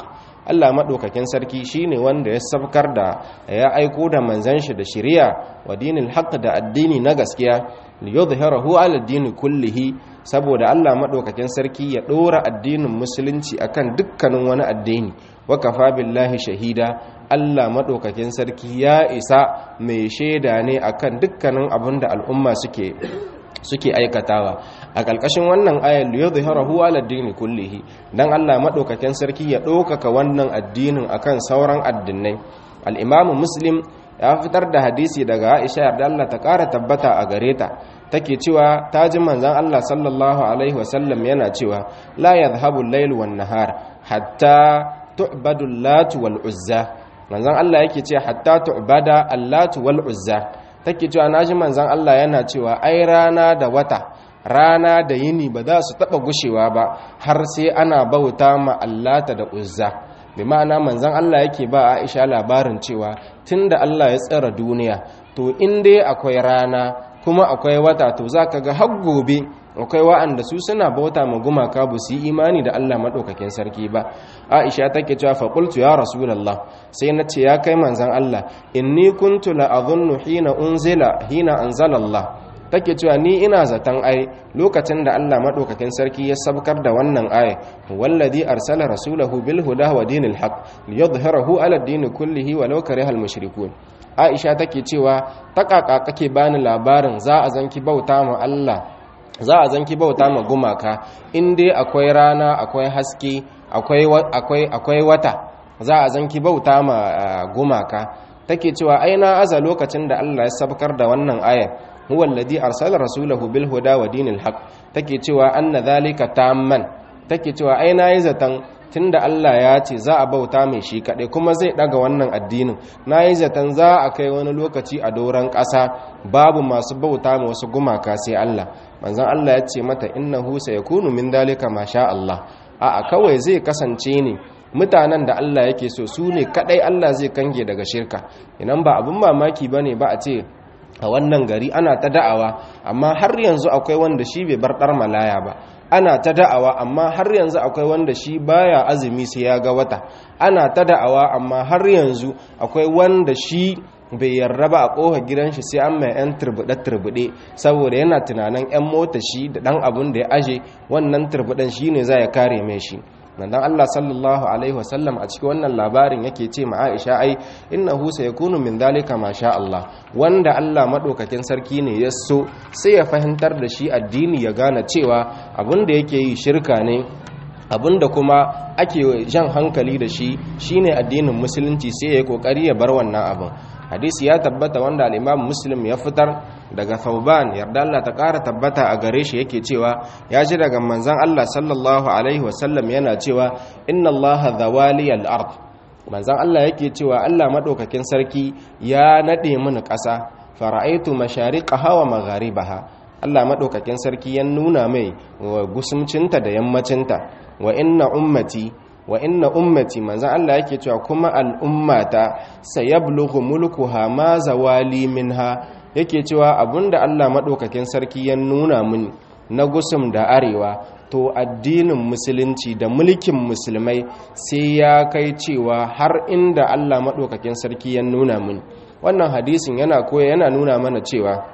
Speaker 1: Allah madaukakin sarki shine wanda ya sabkar da ya aiko da manzon shi da shari'a wa dinil haqq da addini na gaskiya liyudhhirahu ala dini kullihi saboda Allah madaukakin sarki ya dora addinin musulunci akan dukkanin wani addini wa kafa billahi shahida Allah madaukakin sarki ya isa mai shaida ne akan dukkanin abin da al'umma suke suke aikatawa a ƙarƙashin wannan ayar liyudhhirahu ala dini kullihi dan Allah madaukakin sarki ya ɗaukaka wannan addinin akan sauran addinai al-Imam Muslim ya fitar da hadisi daga Aisha yarda Allah ta ƙara tabbata a gare ta take cewa ta ji manzon Allah sallallahu alaihi wasallam yana cewa la yadhhabu al-layl wan nahar hatta tu'badu al-lat wal uzza manzon Allah yake ce hatta tu'bada al-lat wal uzza take cewa naji manzon Allah yana cewa ai rana da wata rana da yini ba za su taba gushewa ba har sai ana bauta ma allata da uzza bi ma'ana manzon Allah yake ba Aisha labarin cewa tunda Allah ya tsara duniya to in dai akwai rana kuma akwai wata to zaka ga har gobe akwai wa'anda su suna bauta ma gumaka ba su yi imani da Allah madaukakin sarki ba Aisha take cewa fa qultu ya rasulullah sai na ce ya kai manzon Allah inni kuntu la adhunnu hina unzila hina anzala Allah take cewa ni ina zaton ai lokacin da Allah madaukakin sarki ya sabkar da wannan aya wallazi arsala rasulahu bil huda wa dinil haqq liyadhhirahu ala ad-din kullihi walau karihal mushrikun Aisha take cewa takaka kake bani labarin za a zanki bauta ma Allah za a zanki bauta ma gumaka in dai akwai rana akwai haske akwai akwai akwai wata za a zanki bauta ma gumaka take cewa aina aza lokacin da Allah ya sabkar da wannan ayar huwa alladhi arsala rasulahu bil huda wa dinil haqq take cewa anna dhalika tamman take cewa ai nayi zatan tunda Allah ya ce za a bauta mai shi kadai kuma zai daga wannan addinin nayi zatan za a kai wani lokaci a doran ƙasa babu masu bauta ma wasu gumaka sai Allah manzon Allah ya ce mata innahu sayakunu min dhalika ma sha Allah a'a kawai zai kasance ne mutanen da Allah yake so su ne kadai Allah zai kange daga shirka idan ba abun mamaki bane ba a ce a wannan gari ana ta da'awa amma har yanzu akwai wanda shi bai bar dar malaya ba ana ta da'awa amma har yanzu akwai wanda shi baya azumi sai ya ga wata ana ta da'awa amma har yanzu akwai wanda shi bai yarda ba a ƙofa gidan shi sai an mai 'yan turbuɗe-turbuɗe saboda yana tunanin 'yan mota shi da ɗan abin da ya aje wannan turbuɗen shi ne za ya kare mai shi nan Allah sallallahu alaihi wasallam a cikin wannan labarin yake ce ma Aisha ai innahu sayakunu min dhalika ma sha Allah wanda Allah madaukakin sarki ne ya so sai ya fahimtar da shi addini ya gane cewa abin da yake yi shirka ne abin da kuma ake jan hankali da shi shine addinin musulunci sai ya yi kokari ya bar wannan abin hadisi ya tabbata wanda al-Imam Muslim ya fitar daga Thauban yarda Allah ta ƙara tabbata a gare shi yake cewa ya ji daga manzon Allah sallallahu alaihi wasallam yana cewa inna Allah zawali al-ard manzon Allah yake cewa Allah madaukakin sarki ya nade mini ƙasa fara'aitu mashariqaha wa magharibaha Allah madaukakin sarki ya nuna mai gusumcinta da yammacinta wa inna ummati wa inna ummati manzan Allah yake cewa kuma al'ummata sayablughu mulkuha ma zawali minha yake cewa abinda Allah madaukakin sarki ya nuna mini na gusum da arewa to addinin musulunci da mulkin musulmai sai ya kai cewa har inda Allah madaukakin sarki ya nuna mini wannan hadisin yana koya yana nuna mana cewa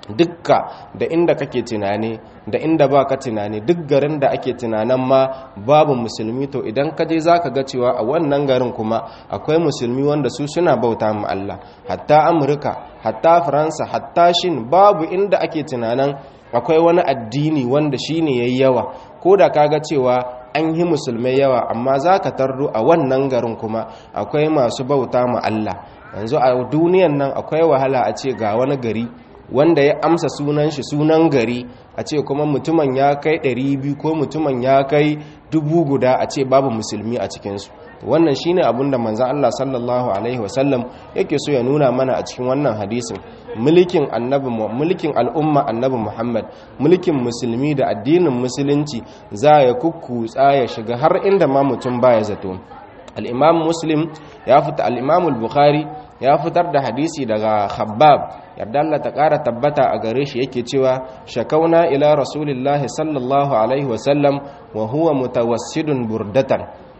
Speaker 1: dukka da inda kake tunani da inda baka tunani duk garin da ake tunanin ma babu musulmi to idan ka je zaka ga cewa a wannan garin kuma akwai musulmi wanda su suna bauta mu Allah hatta Amurka hatta Faransa hatta Shin babu inda ake tunanin akwai wani addini wanda shine yayi yawa ko da kaga cewa an yi musulmai yawa amma zaka tardo a wannan garin kuma akwai masu bauta mu Allah yanzu a duniyan nan akwai wahala a ce ga wani gari wanda ya amsa sunan shi sunan gari a ce kuma mutumin ya kai 200 ko mutumin ya kai dubu guda a ce babu musulmi a cikinsu wannan shine abin da manzan Allah sallallahu alaihi wasallam yake so ya nuna mana a cikin wannan hadisin mulkin annabi mulkin al'umma annabi Muhammad mulkin musulmi da addinin musulunci za ya kukkutsa ya shiga har inda ma mutum baya zato al-imam muslim ya fita al-imam al-bukhari ya fitar da hadisi daga khabbab yarda Allah ta ƙara tabbata a gare shi yake cewa shakauna ila rasulillahi sallallahu alaihi wasallam wa huwa mutawassidun burdatan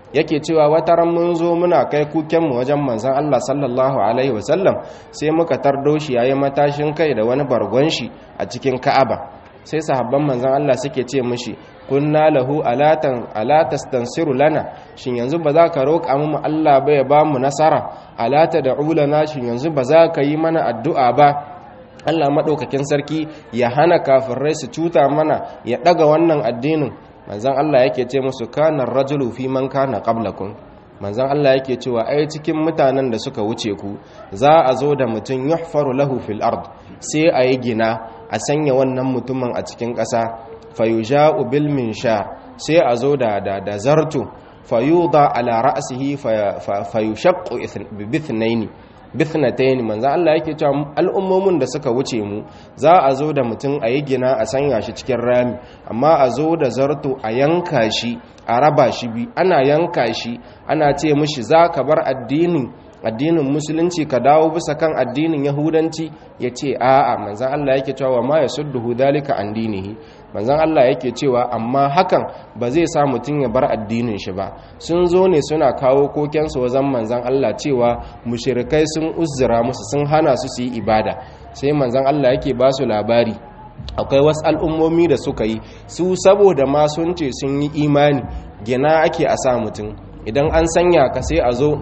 Speaker 1: yake cewa wata ran mun zo muna kai kukenmu wajen manzon Allah sallallahu alaihi wasallam sai muka tardo shi yayi matashin kai da wani bargon shi a cikin Ka'aba sai sahabban manzon Allah suke ce mishi kunna lahu alatan alatastansiru lana shin yanzu ba za ka roƙa mu Allah ba ya ba mu nasara alata da ulana shin yanzu ba za ka yi mana addu'a ba Allah maɗaukakin sarki ya hana kafirai su cuta mana ya ɗaga wannan addinin manzan Allah yake ce musu kanar rajulu fi man kana qablakum manzan Allah yake cewa ai cikin mutanen da suka wuce ku za a zo da mutum yuhfaru lahu fil ard sai a yi gina a sanya wannan mutumin a cikin ƙasa fayuja'u bil minshar sai a zo da da, da zartu fayuda ala ra'sihi fayushaqqu bi ithnaini bithnatayn manzo Allah yake cewa al'ummomin da suka wuce mu za a zo da mutum a yi gina a sanya shi cikin rami amma a zo da zarto a yanka shi a raba shi bi ana yanka shi ana ce mishi za ka bar addinin addinin musulunci ka dawo bisa kan addinin yahudanci ya ce a'a manzan Allah yake cewa ma ya sudduhu dalika an dinihi manzan Allah yake cewa amma hakan ba zai sa mutum ya bar addinin shi ba sun zo ne suna kawo kokensu wajen manzan Allah cewa mushirikai sun uzura musu sun hana su su yi ibada sai manzan Allah yake ba su labari akwai wasu al'ummomi da suka yi su saboda ma sun ce sun yi imani gina ake a sa mutum idan an sanya ka sai a zo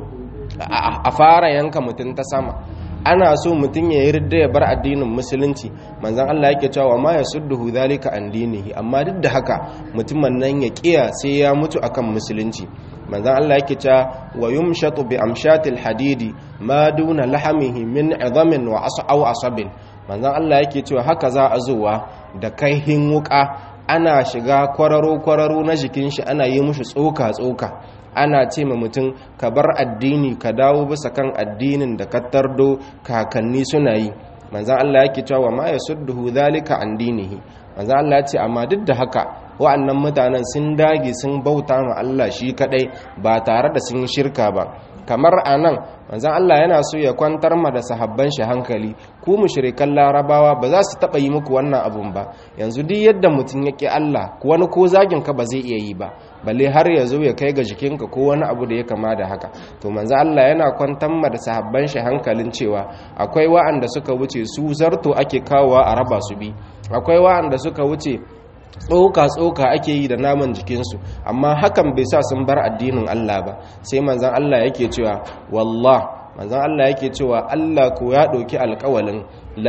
Speaker 1: a fara yanka mutum ta sama ana so mutum ya yarda ya bar addinin musulunci manzon Allah yake cewa ma yasudduhu zalika an dinihi amma duk da haka mutumin nan ya kiya sai ya mutu akan musulunci manzon Allah yake cewa wa yumshatu bi amshatil hadidi ma duna lahamihi min idamin wa asaw asabin manzon Allah yake cewa haka za a zuwa da kaihin wuka ana shiga kwararo kwararo na jikin shi ana yi mushi tsoka tsoka ana ce ma mutum ka bar addini ka dawo bisa kan addinin da ka tardo kakanni suna yi manzan Allah yake cewa ma ya sudduhu zalika an dinihi manzan Allah ya ce amma duk da haka wa'annan mutanen sun dage sun bauta ma Allah shi kadai ba tare da sun shirka ba kamar anan manzan Allah yana so ya kwantar ma da sahabban shi hankali ku mushrikan larabawa ba za su taba yi muku wannan abun ba yanzu duk yadda mutum ya ki Allah wani ko zagin ka ba zai iya yi ba balle har ya zo ya kai ga jikinka ko wani abu da ya kama da haka to manzo Allah yana kwantar ma da sahabban shi hankalin cewa akwai wa'anda suka wuce su zarto ake kawowa a raba su bi akwai wa'anda suka wuce tsoka-tsoka ake yi da naman jikinsu amma hakan bai sa sun bar addinin Allah ba sai manzan Allah yake cewa wallah manzan Allah yake cewa Allah ko ya ɗauki alƙawalin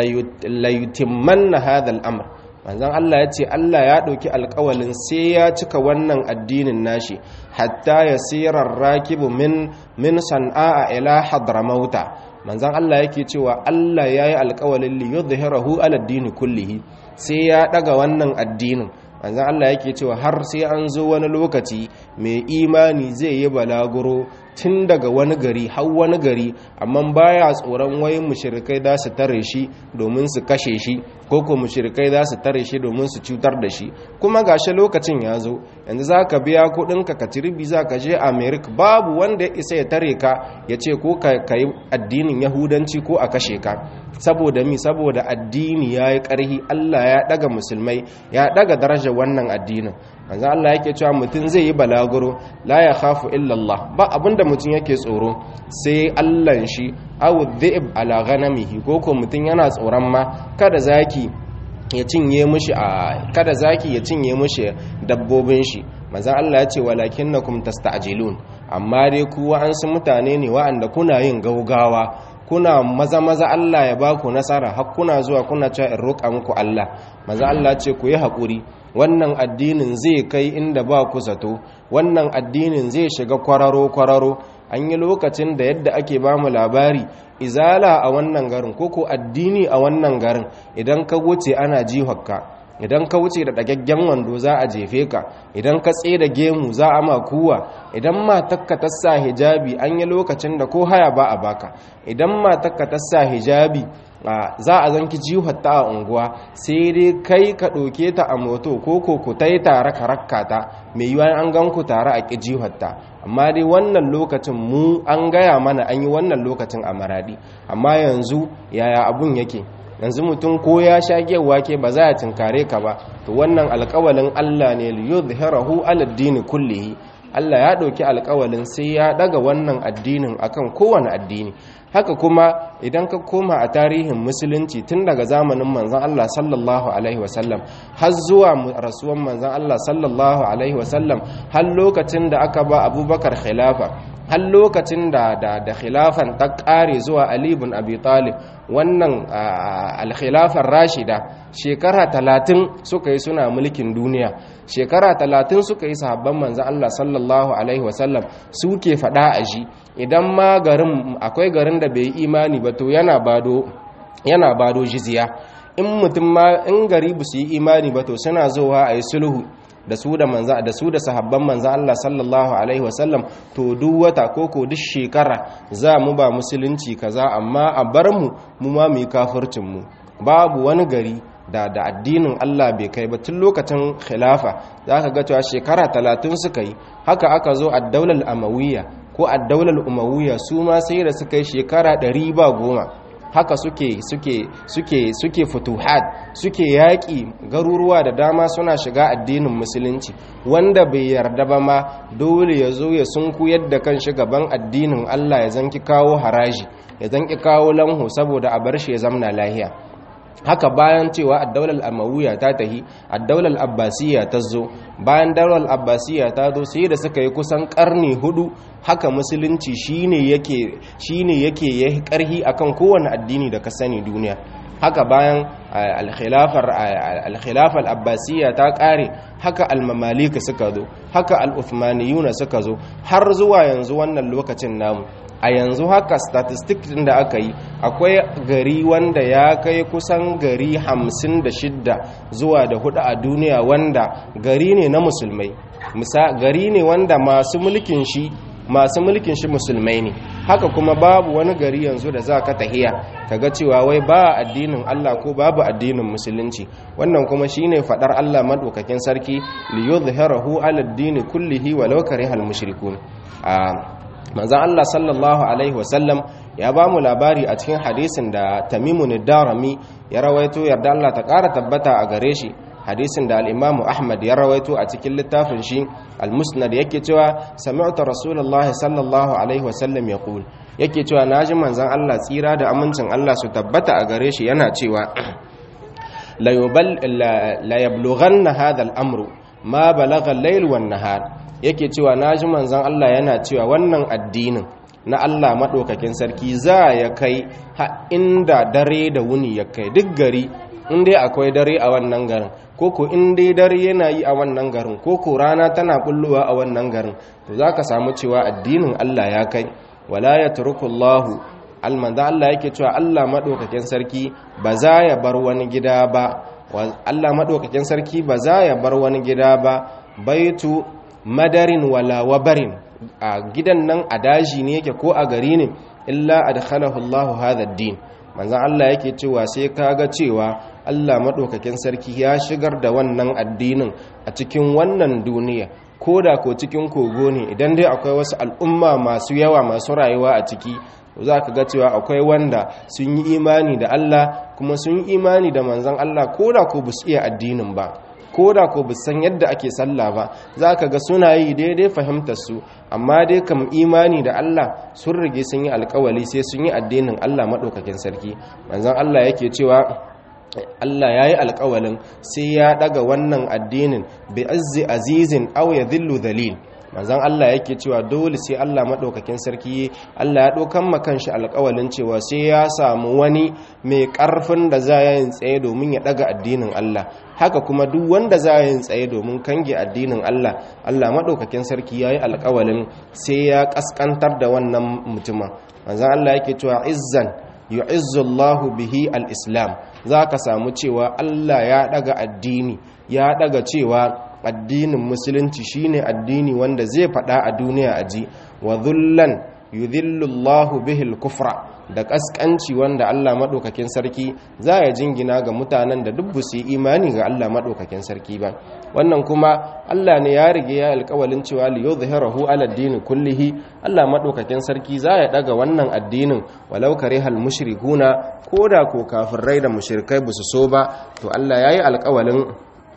Speaker 1: layutimman na hadal amr manzan Allah ya ce Allah ya ɗauki alƙawalin sai ya cika wannan addinin nashi hatta ya sirar rakibu min min san'a ila hadramauta manzan Allah yake cewa Allah ya yi alƙawalin liyudhhirahu ala dini kullihi sai ya daga wannan addinin manzan Allah yake cewa har sai an zo wani lokaci mai imani zai yi balaguro tun daga wani gari har wani gari amma baya tsoron wayin mushrikai za su tare shi domin su kashe shi ko ko mushrikai za su tare shi domin su cutar da shi kuma gashi lokacin ya zo yanzu za ka biya kuɗinka ka ci ribi za ka je america babu wanda ya isa ya tare ka ya ce ko ka yi addinin yahudanci ko a kashe ka saboda mi saboda addini ya yi ƙarhi allah ya ɗaga musulmai ya ɗaga darajar wannan addinin manzo Allah yake cewa mutum zai yi balaguro la ya khafu illa Allah ba abinda mutum yake tsoro sai Allah shi aw dhi'b ala ghanamihi ko ko mutum yana tsoron ma kada zaki ya cinye mushi a kada zaki ya cinye mushi dabbobin shi manzo Allah ya ce walakinnakum tasta'jilun amma dai ku wa'ansu mutane ne wa'anda kuna yin gaugawa kuna maza maza Allah ya ba ku nasara har kuna zuwa kuna cewa in roƙa muku Allah maza Allah ce ku yi haƙuri wannan addinin zai kai inda ba ku zato wannan addinin zai shiga kwararo kwararo an yi lokacin da yadda ake ba mu labari izala a wannan garin ko ko addini a wannan garin idan ka wuce ana jihokka idan ka wuce da ɗagaggen wando za a jefe ka idan ka tsaye da gemu za a ma kuwa idan matakka ta sa hijabi an yi lokacin da ko haya ba a baka idan matakka ta sa hijabi za a zanki jihotta a unguwa sai dai kai ka ɗauke ta a moto ko ko ku ta yi tare ka rakka ta mai yiwuwa an gan ku tare a ƙi jihotta amma dai wannan lokacin mu an gaya mana an yi wannan lokacin a maradi amma yanzu yaya abun yake yanzu mutum ko ya sha wake ba za a tinkare ka ba to wannan alkawalin Allah ne li yuzhirahu ala dini kullihi Allah ya ɗauki alƙawalin sai ya ɗaga wannan addinin akan kowane addini haka kuma idan ka koma a tarihin musulunci tun daga zamanin manzan Allah sallallahu alaihi wasallam har zuwa rasuwan manzan Allah sallallahu alaihi wasallam har lokacin da aka ba abubakar khilafa har lokacin da da da khilafan ta ƙare zuwa Ali ibn Abi Talib wannan al-khilafar rashida shekara talatin suka yi suna mulkin duniya shekara talatin suka yi sahabban manzan Allah sallallahu alaihi wasallam suke faɗa a shi idan ma garin akwai garin da bai yi imani ba to yana bado yana bado jizya in mutum ma in gari ba su yi imani ba to suna zuwa a yi sulhu da su da manza da su da sahabban manza Allah sallallahu alaihi wasallam to duk wata ko ko duk shekara za mu ba musulunci kaza amma a bar mu mu ma mu yi kafircin mu babu wani gari da da addinin Allah bai kai ba tun lokacin khilafa zaka ga cewa shekara 30 suka yi haka aka zo a daular amawiyya ko a daular umawiyya su ma sai da suka yi shekara 100 ba goma haka suke suke suke suke futuhat suke yaƙi garuruwa da dama suna shiga addinin musulunci wanda bai yarda ba ma dole ya zo ya sunku yadda kan shi gaban addinin Allah ya zanki kawo haraji ya zanki kawo lanhu saboda a bar shi ya zamna lahiya haka bayan cewa addaular amawiya ta tahi addaular abbasiya ta zo bayan daular abbasiya ta zo sai da suka yi kusan karni hudu haka musulunci shine yake shine yake yayi karhi akan kowane addini da ka sani duniya haka bayan al-khilafar abbasiya ta kare haka al-mamalika suka zo haka al-uthmaniyuna suka zo har zuwa yanzu wannan lokacin namu a yanzu haka statistik din da aka yi akwai gari wanda ya kai kusan gari hamsin da shidda zuwa da hudu a duniya wanda gari ne na musulmai Misa gari ne wanda masu mulkin shi masu mulkin shi musulmai ne haka kuma babu wani gari yanzu da za ka tahiya kaga cewa wai ba addinin Allah ko babu addinin musulunci wannan kuma shine fadar Allah madaukakin sarki li yuzhirahu ala ad-din kullihi walau karihal mushrikun a manzan Allah sallallahu Alaihi wasallam ya ba mu labari a cikin hadisin da tamimun darami ya rawaito yarda Allah ta ƙara tabbata a gare shi hadisin da al'imamu ahmad ya rawaito a cikin littafin shi al-musnad yake cewa sami'ta rasulullahi sallallahu alaihi wasallam ya ƙul yake cewa na ji manzan Allah tsira da amincin Allah su tabbata a gare shi yana cewa la yablughanna hadha al-amru ma balagha al-layl wan nahar yake cewa na ji manzan Allah yana cewa wannan addinin na Allah maɗaukakin sarki za ya kai ha inda dare da wuni ya kai duk gari inda akwai dare a wannan garin koko inda dare yana yi a wannan garin koko rana tana bullowa a wannan garin to za ka samu cewa addinin Allah ya kai wala ya turukullahu almanza Allah yake cewa Allah maɗaukakin sarki ba za ya bar wani gida ba Allah maɗaukakin sarki ba za ya bar wani gida ba baitu madarin wala wabarin a gidan nan a daji ne yake ko a gari ne illa adkhalahu Allahu hadha ad-din manzon Allah yake cewa sai kaga cewa Allah madaukakin sarki ya shigar da wannan addinin a cikin wannan duniya koda ko cikin kogo ne idan dai akwai wasu al'umma masu yawa masu rayuwa a ciki za ka ga cewa akwai wanda sun yi imani da Allah kuma sun yi imani da manzon Allah koda ko bu iya addinin ba ko da ko san yadda ake sallah ba za ka ga suna yi daidai fahimtar su amma dai kam imani da Allah sun rige sun yi alkawali sai sun yi addinin Allah maɗaukakin sarki manzon Allah yake cewa Allah ya yi alkawalin sai ya ɗaga wannan addinin bi azzi azizin aw ya dhillu dhalil manzon Allah yake cewa dole sai Allah maɗaukakin sarki Allah ya ɗaukan makan shi alƙawalin cewa sai ya samu wani mai ƙarfin da za ya yin tsaye domin ya ɗaga addinin Allah haka kuma duk wanda za ya yin tsaye domin kange addinin Allah Allah maɗaukakin sarki ya yi alƙawalin sai ya ƙasƙantar da wannan mutumin manzon Allah yake cewa izzan yu'izzu Allahu bihi al-islam za ka samu cewa Allah ya ɗaga addini ya ɗaga cewa addinin musulunci shine addini wanda zai fada a duniya a ji wa dhullan yudhillullahu bihil kufra da kaskanci wanda Allah madaukakin sarki za ya jingina ga mutanen da duk su imani ga Allah madaukakin sarki ba wannan kuma Allah ne ya rige ya alƙawalin cewa li yuzhirahu ala ad kullihi Allah madaukakin sarki za ya daga wannan addinin walau karihal mushrikuna koda ko kafirai da mushrikai ba su so ba to Allah yayi alƙawalin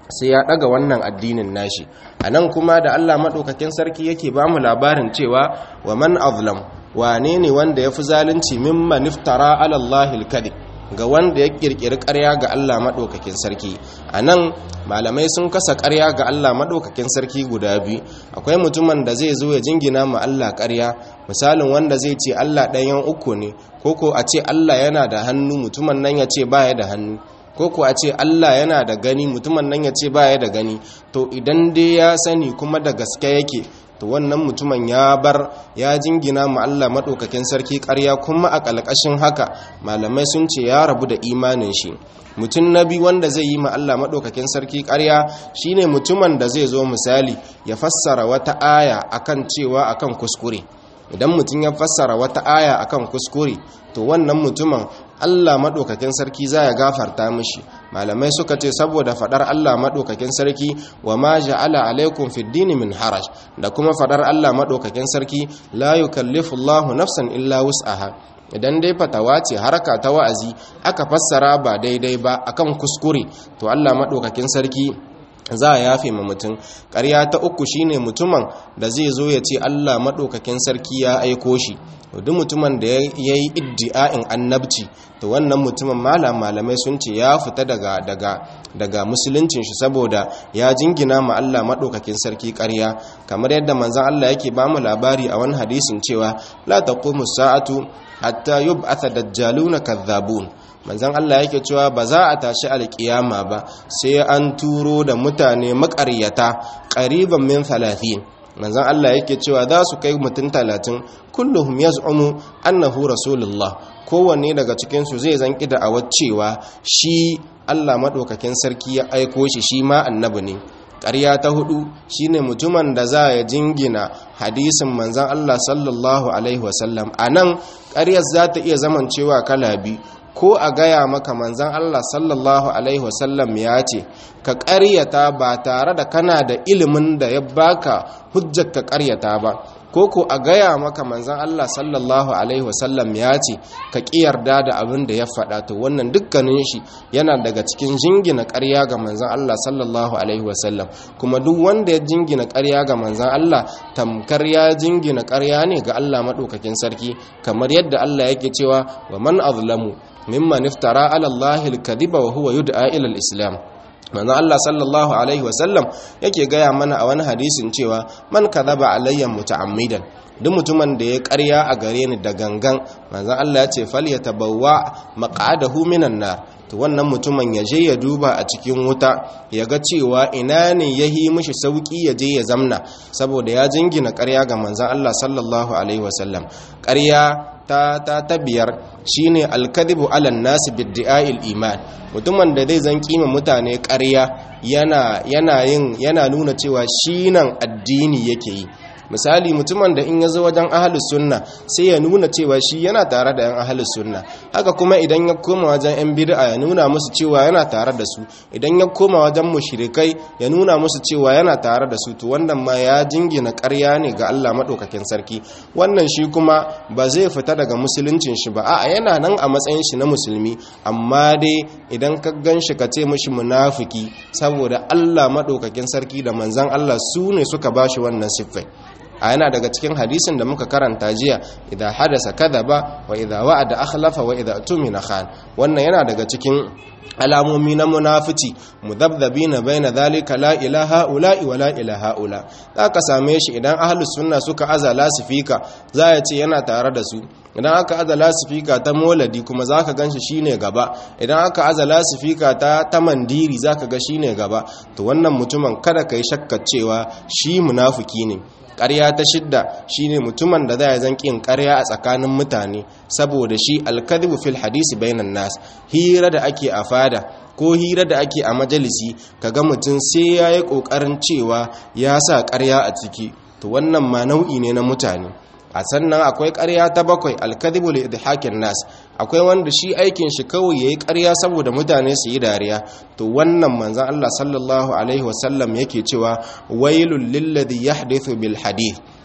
Speaker 1: sai ya daga wannan addinin nashi anan kuma da Allah madaukakin sarki yake ba mu labarin cewa wa man azlam wane ne wanda yafi zalunci mimman iftara ala Allah al-kadhib ga wanda ya kirkiri ƙarya ga Allah madaukakin sarki anan malamai sun kasa ƙarya ga Allah madaukakin sarki guda biyu akwai mutumin da zai zo ya jingina ma Allah ƙarya misalin wanda zai ce Allah ɗayan uku ne koko a ce Allah yana da hannu mutumin nan ya ce baya da hannu ko ku a ce Allah yana da gani mutumin nan ya ce baya da gani to idan dai ya sani kuma da gaske yake to wannan mutumin ya bar ya jingina ma Allah madaukakin sarki ƙarya kuma a ƙalƙashin haka malamai sun ce ya rabu da imanin shi mutum na biyu wanda zai yi ma Allah madaukakin sarki ƙarya shine mutumin da zai zo misali ya fassara wata aya akan cewa akan kuskure idan mutum ya fassara wata aya akan kuskure to wannan mutumin Allah maɗaukakin sarki za ya gafarta mishi malamai suka ce saboda faɗar Allah maɗaukakin sarki wa ma ja'ala alaikum fid dini min haraj da kuma faɗar Allah maɗaukakin sarki la yukallifu Allahu nafsan illa wus'aha idan dai fatawa ce haraka ta wa'azi aka fassara ba daidai ba akan kuskure to Allah maɗaukakin sarki za a yafe ma mutum ƙarya ta uku shine mutumin da zai zo ya ce Allah maɗaukakin sarki ya aiko shi duk mutumin da ya yi iddi'a'in annabci to wannan mutumin malam malamai sun ce ya fita daga daga daga musuluncin shi saboda ya jingina ma Allah maɗaukakin sarki ƙarya kamar yadda manzon Allah yake ba mu labari a wani hadisin cewa la taqumu sa'atu hatta yub'atha dajjaluna kadhabun manzan Allah yake cewa ba za a tashi alkiyama ba sai an turo da mutane makaryata ƙariban min talatin manzan Allah yake cewa za su kai mutum talatin kulluhum yaz'umu annahu rasulullah kowanne daga cikinsu zai zanki da awar cewa shi Allah maɗaukakin sarki ya aiko shi shi ma annabi ne ƙarya ta hudu shine mutumin da za ya jingina hadisin manzan Allah sallallahu alaihi wasallam a nan ƙaryar za ta iya zamancewa kala biyu ko a gaya maka manzan Allah sallallahu Alaihi wasallam ya ce ka ƙaryata ba tare da kana da ilimin da ya baka hujjar ka ƙaryata ba ko ko a gaya maka manzan Allah sallallahu Alaihi wasallam ya ce ka ƙiyarda da abin da ya faɗa to wannan dukkanin shi yana daga cikin jingina ƙarya ga manzan Allah sallallahu Alaihi wasallam kuma duk wanda ya jingina ƙarya ga manzan Allah tamkar ya jingina ƙarya ne ga Allah maɗaukakin sarki kamar yadda Allah yake cewa wa man azlamu mimman iftara ala Allah al-kadhiba wa huwa yud'a ila al-islam manzo Allah sallallahu alaihi wasallam yake gaya mana a wani hadisin cewa man kadhaba alayya muta'ammidan duk mutumin da ya ƙarya a gare ni da gangan manzo Allah ya ce falyatabawwa maq'adahu minan nar to wannan mutumin ya je ya duba a cikin wuta ya ga cewa ina ne ya yi mishi sauki ya je ya zamna saboda ya jingina ƙarya ga manzon Allah sallallahu alaihi wasallam ƙarya ta ta ta biyar shine alkadibu ala nasi bid'a'il iman mutumin da zai zan kima mutane ƙarya yana yana yin yana nuna cewa shi nan addini yake yi misali mutumin da in ya zo wajen ahalus sunna sai ya nuna cewa shi yana tare da yan ahalus sunna haka kuma idan ya koma wajen yan bid'a ya nuna musu cewa yana tare da su idan ya koma wajen mushrikai ya nuna musu cewa yana tare da su to wannan ma ya jingina ƙarya ne ga Allah madaukakin sarki wannan shi kuma ba zai fita daga musuluncin shi ba a'a yana nan a matsayin shi na musulmi amma dai idan ka gan shi ka ce mishi munafiki saboda Allah madaukakin sarki da manzon Allah su ne suka bashi wannan siffai a yana daga cikin hadisin da muka karanta jiya idza hadasa kadaba wa idza wa'ada akhlafa wa idza tumina khan wannan yana daga cikin alamomi na munafici mudabdabina baina dhalika la ilaha ula wa la ilaha ula zaka same shi idan ahlus sunna suka aza lasifika za ya ce yana tare da su idan aka aza lasifika ta moladi kuma zaka ganshi shine gaba idan aka aza lasifika ta ta mandiri zaka ga shine gaba to wannan mutumin kada kai shakkar cewa shi munafiki ne ƙarya ta shidda shine mutumin da za ya zan ƙin ƙarya a tsakanin mutane saboda shi alkadibu fil hadisi bainan nas hira da ake a fada ko hira da ake a majalisi kaga mutum sai ya yi ƙoƙarin cewa ya sa ƙarya a ciki to wannan ma nau'i ne na mutane a sannan akwai ƙarya ta bakwai alkadibu li idhakin nas akwai wanda shi aikin shi kawai yayi ƙarya saboda mutane su yi dariya to wannan manzon Allah sallallahu alaihi wasallam yake cewa wailul lilladhi yahdithu bil hadith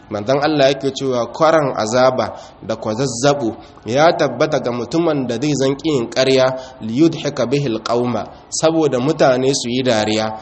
Speaker 1: manzon Allah yake cewa kwaran azaba da kwazazzabo ya tabbata ga mutumin da zai zanki yin ƙarya liyudhika bihi alqauma saboda mutane su yi dariya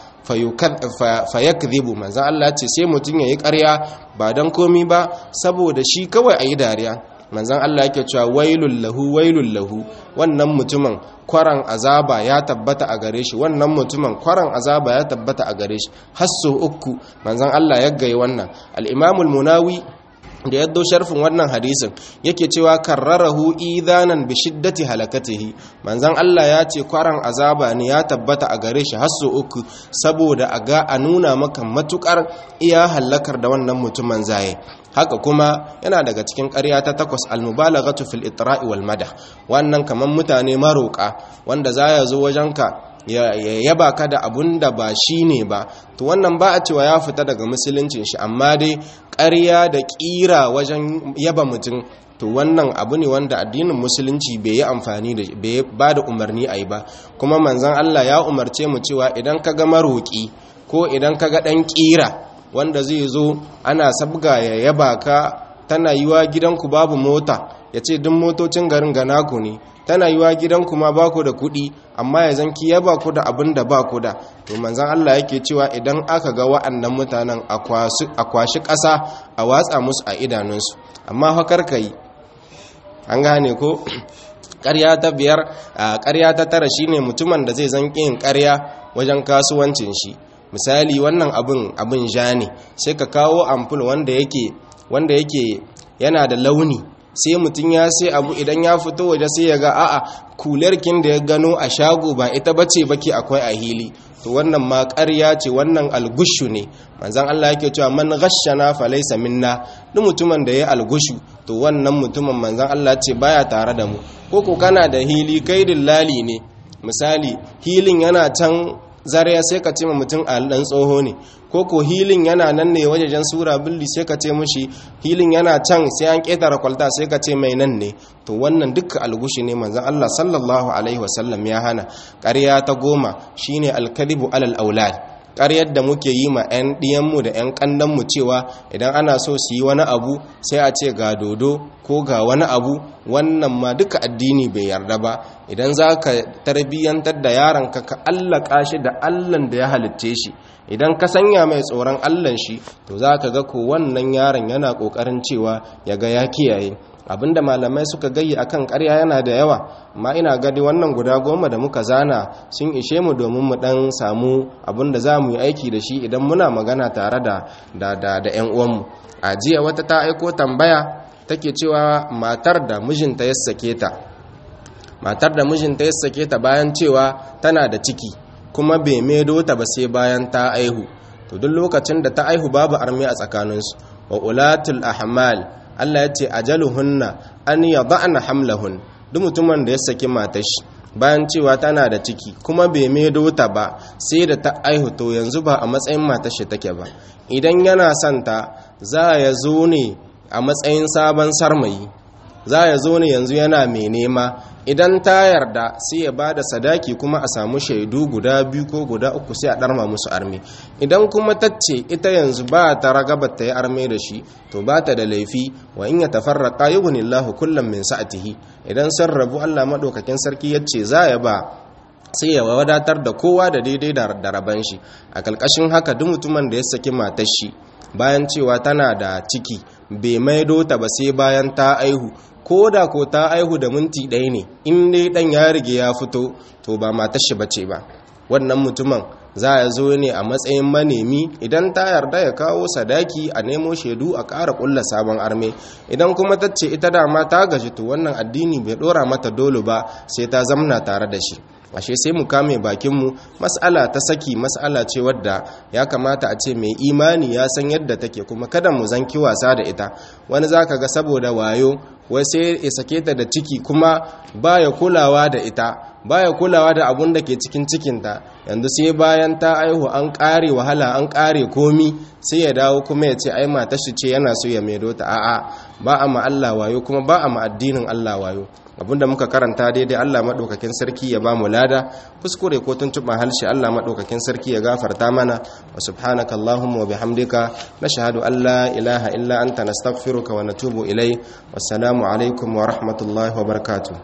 Speaker 1: fayakdhibu manzon Allah ce sai mutum yayi ƙarya ba dan komi ba saboda shi kawai ayi dariya manzan Allah yake cewa wailul lahu wailul lahu wannan mutumin kwaran azaba ya tabbata a gare shi wannan mutumin kwaran azaba ya tabbata a gare shi hasso uku manzan Allah ya gaye wannan al-imamul munawi da yaddo sharfin wannan hadisin yake cewa karrarahu idanan bi shiddati halakatihi manzan Allah ya ce kwaran azaba ne ya tabbata a gare shi hasso uku saboda a ga a nuna maka matukar iya halakar da wannan mutumin zaye haka kuma yana daga cikin ƙarya ta takwas almubalaghatu fil itra'i wal madah wannan kaman mutane maroka wanda za ya zo wajenka ya yaba ka da abun da ba shi ne ba to wannan ba a cewa ya fita daga musuluncin shi amma dai ƙarya da ƙira wajen yaba mutum to wannan abu ne wanda addinin musulunci bai yi amfani da bai ba da umarni a yi ba kuma manzon Allah ya umarce mu cewa idan ka ga maroƙi ko idan ka ga ɗan ƙira wanda zai zo ana sabga ya yaba ka tana yiwa gidanku babu mota ya ce duk motocin garin gana ku ne tana yiwa gidanku ma ba ku da kuɗi amma ya zanki yaba ku da abin da ba ku da to manzan Allah yake cewa idan aka ga wa'annan mutanen a kwashi ƙasa a watsa musu a idanunsu amma hakar ka yi an gane ko ƙarya ta biyar ƙarya ta tara shine mutumin da zai zanki yin ƙarya wajen kasuwancin shi misali wannan abin abin ja ne sai ka kawo ampul wanda yake wanda yake yana da launi sai mutum ya sai abu idan ya fito waje sai ya ga a'a kulerkin da ya gano a shago ba ita bace baki akwai a hili to wannan ma ƙarya ce wannan algushu ne manzon Allah yake cewa man ghashana fa laysa minna duk mutumin da ya algushu to wannan mutumin manzon Allah ce baya tare da mu ko ko kana da hili kai dillali ne misali hilin yana can zariya sai ka ce ma mutum a dan tsoho ne ko ko hilin yana nan ne wajejen sura billi sai ka ce mushi hilin yana can sai an ketara kwalta sai ka ce mai nan ne to wannan dukkan algushi ne manzon Allah sallallahu alaihi wasallam ya hana ƙarya ta goma shine alkadibu alal aulad ƙaryar da muke yi ma 'yan ɗiyanmu da 'yan ƙandanmu cewa idan ana so su yi wani abu sai a ce ga dodo ko ga wani abu wannan ma duka addini bai yarda ba idan za ka tarbiyyantar da yaronka ka allaka shi da allan da ya halitce shi idan ka sanya mai tsoron allan shi to za ka ga ko wannan yaron yana ƙoƙarin cewa ya ga ya kiyaye abinda malamai suka gayi akan ƙarya yana da yawa amma ina gadi wannan guda goma da muka zana sun ishe mu domin mu dan samu abinda za mu yi aiki da shi idan muna magana tare da da da da ƴan uwanmu a jiya wata ta aiko tambaya take cewa matar da mijinta ya sake ta matar da mijinta ya sake ta bayan cewa tana da ciki kuma bai maido ta ba sai bayan ta aihu to duk lokacin da ta aihu babu armi a tsakaninsu wa ulatul ahmal Allah ya ce ajaluhunna an yada'na hamlahun duk mutumin da ya saki matar shi bayan cewa tana da ciki kuma bai maido ta ba sai da ta aihu to yanzu ba a matsayin matar shi take ba idan yana son ta za ya zo ne a matsayin sabon sarmayi za ya zo ne yanzu yana mai nema idan ta yarda sai ya ba da sadaki kuma a samu shaidu guda biyu ko guda uku sai a ɗarma musu arme idan kuma tacce ita yanzu ba ta ragaba ta yi arme da shi to ba ta da laifi wa in ya tafarraqa yughnillahu kullum min sa'atihi idan sun rabu Allah madaukakin sarki yace za ya ba sai ya wadatar da kowa da daidai da raban shi a kalkashin haka duk mutumin da ya saki matar shi bayan cewa tana da ciki bai maido ta ba sai bayan ta aihu ko da ko ta aihu da minti ɗaya ne in dai ɗan ya rige ya fito to ba matar shi bace ba wannan mutumin za a zo ne a matsayin manemi idan ta yarda ya kawo sadaki a nemo shaidu a ƙara ƙulla sabon arme idan kuma ta ce ita dama ta gaji to wannan addini bai ɗora mata dole ba sai ta zamna tare da shi ashe sai mu kame bakinmu mas'ala ta saki mas'ala ce wadda ya kamata a ce mai imani ya san yadda take kuma kada mu zanki wasa da ita wani zaka ga saboda wayo wai sai ya sake ta da ciki kuma baya kulawa da ita baya kulawa da abun da ke cikin cikinta yanzu sai bayan ta aihu an ƙare wahala an ƙare komi sai ya dawo kuma ya ce ai mata shi ce yana so ya maido ta a'a ba a ma Allah wayo kuma ba a ma addinin Allah wayo abinda muka karanta daidai Allah madaukakin sarki ya ba mu lada kuskure ko tuntuban halshe Allah madaukakin sarki ya gafarta mana wa subhanaka allahumma wa bihamdika nashhadu an la ilaha illa anta nastaghfiruka wa natubu ilai wassalamu alaikum wa rahmatullahi wa barakatuh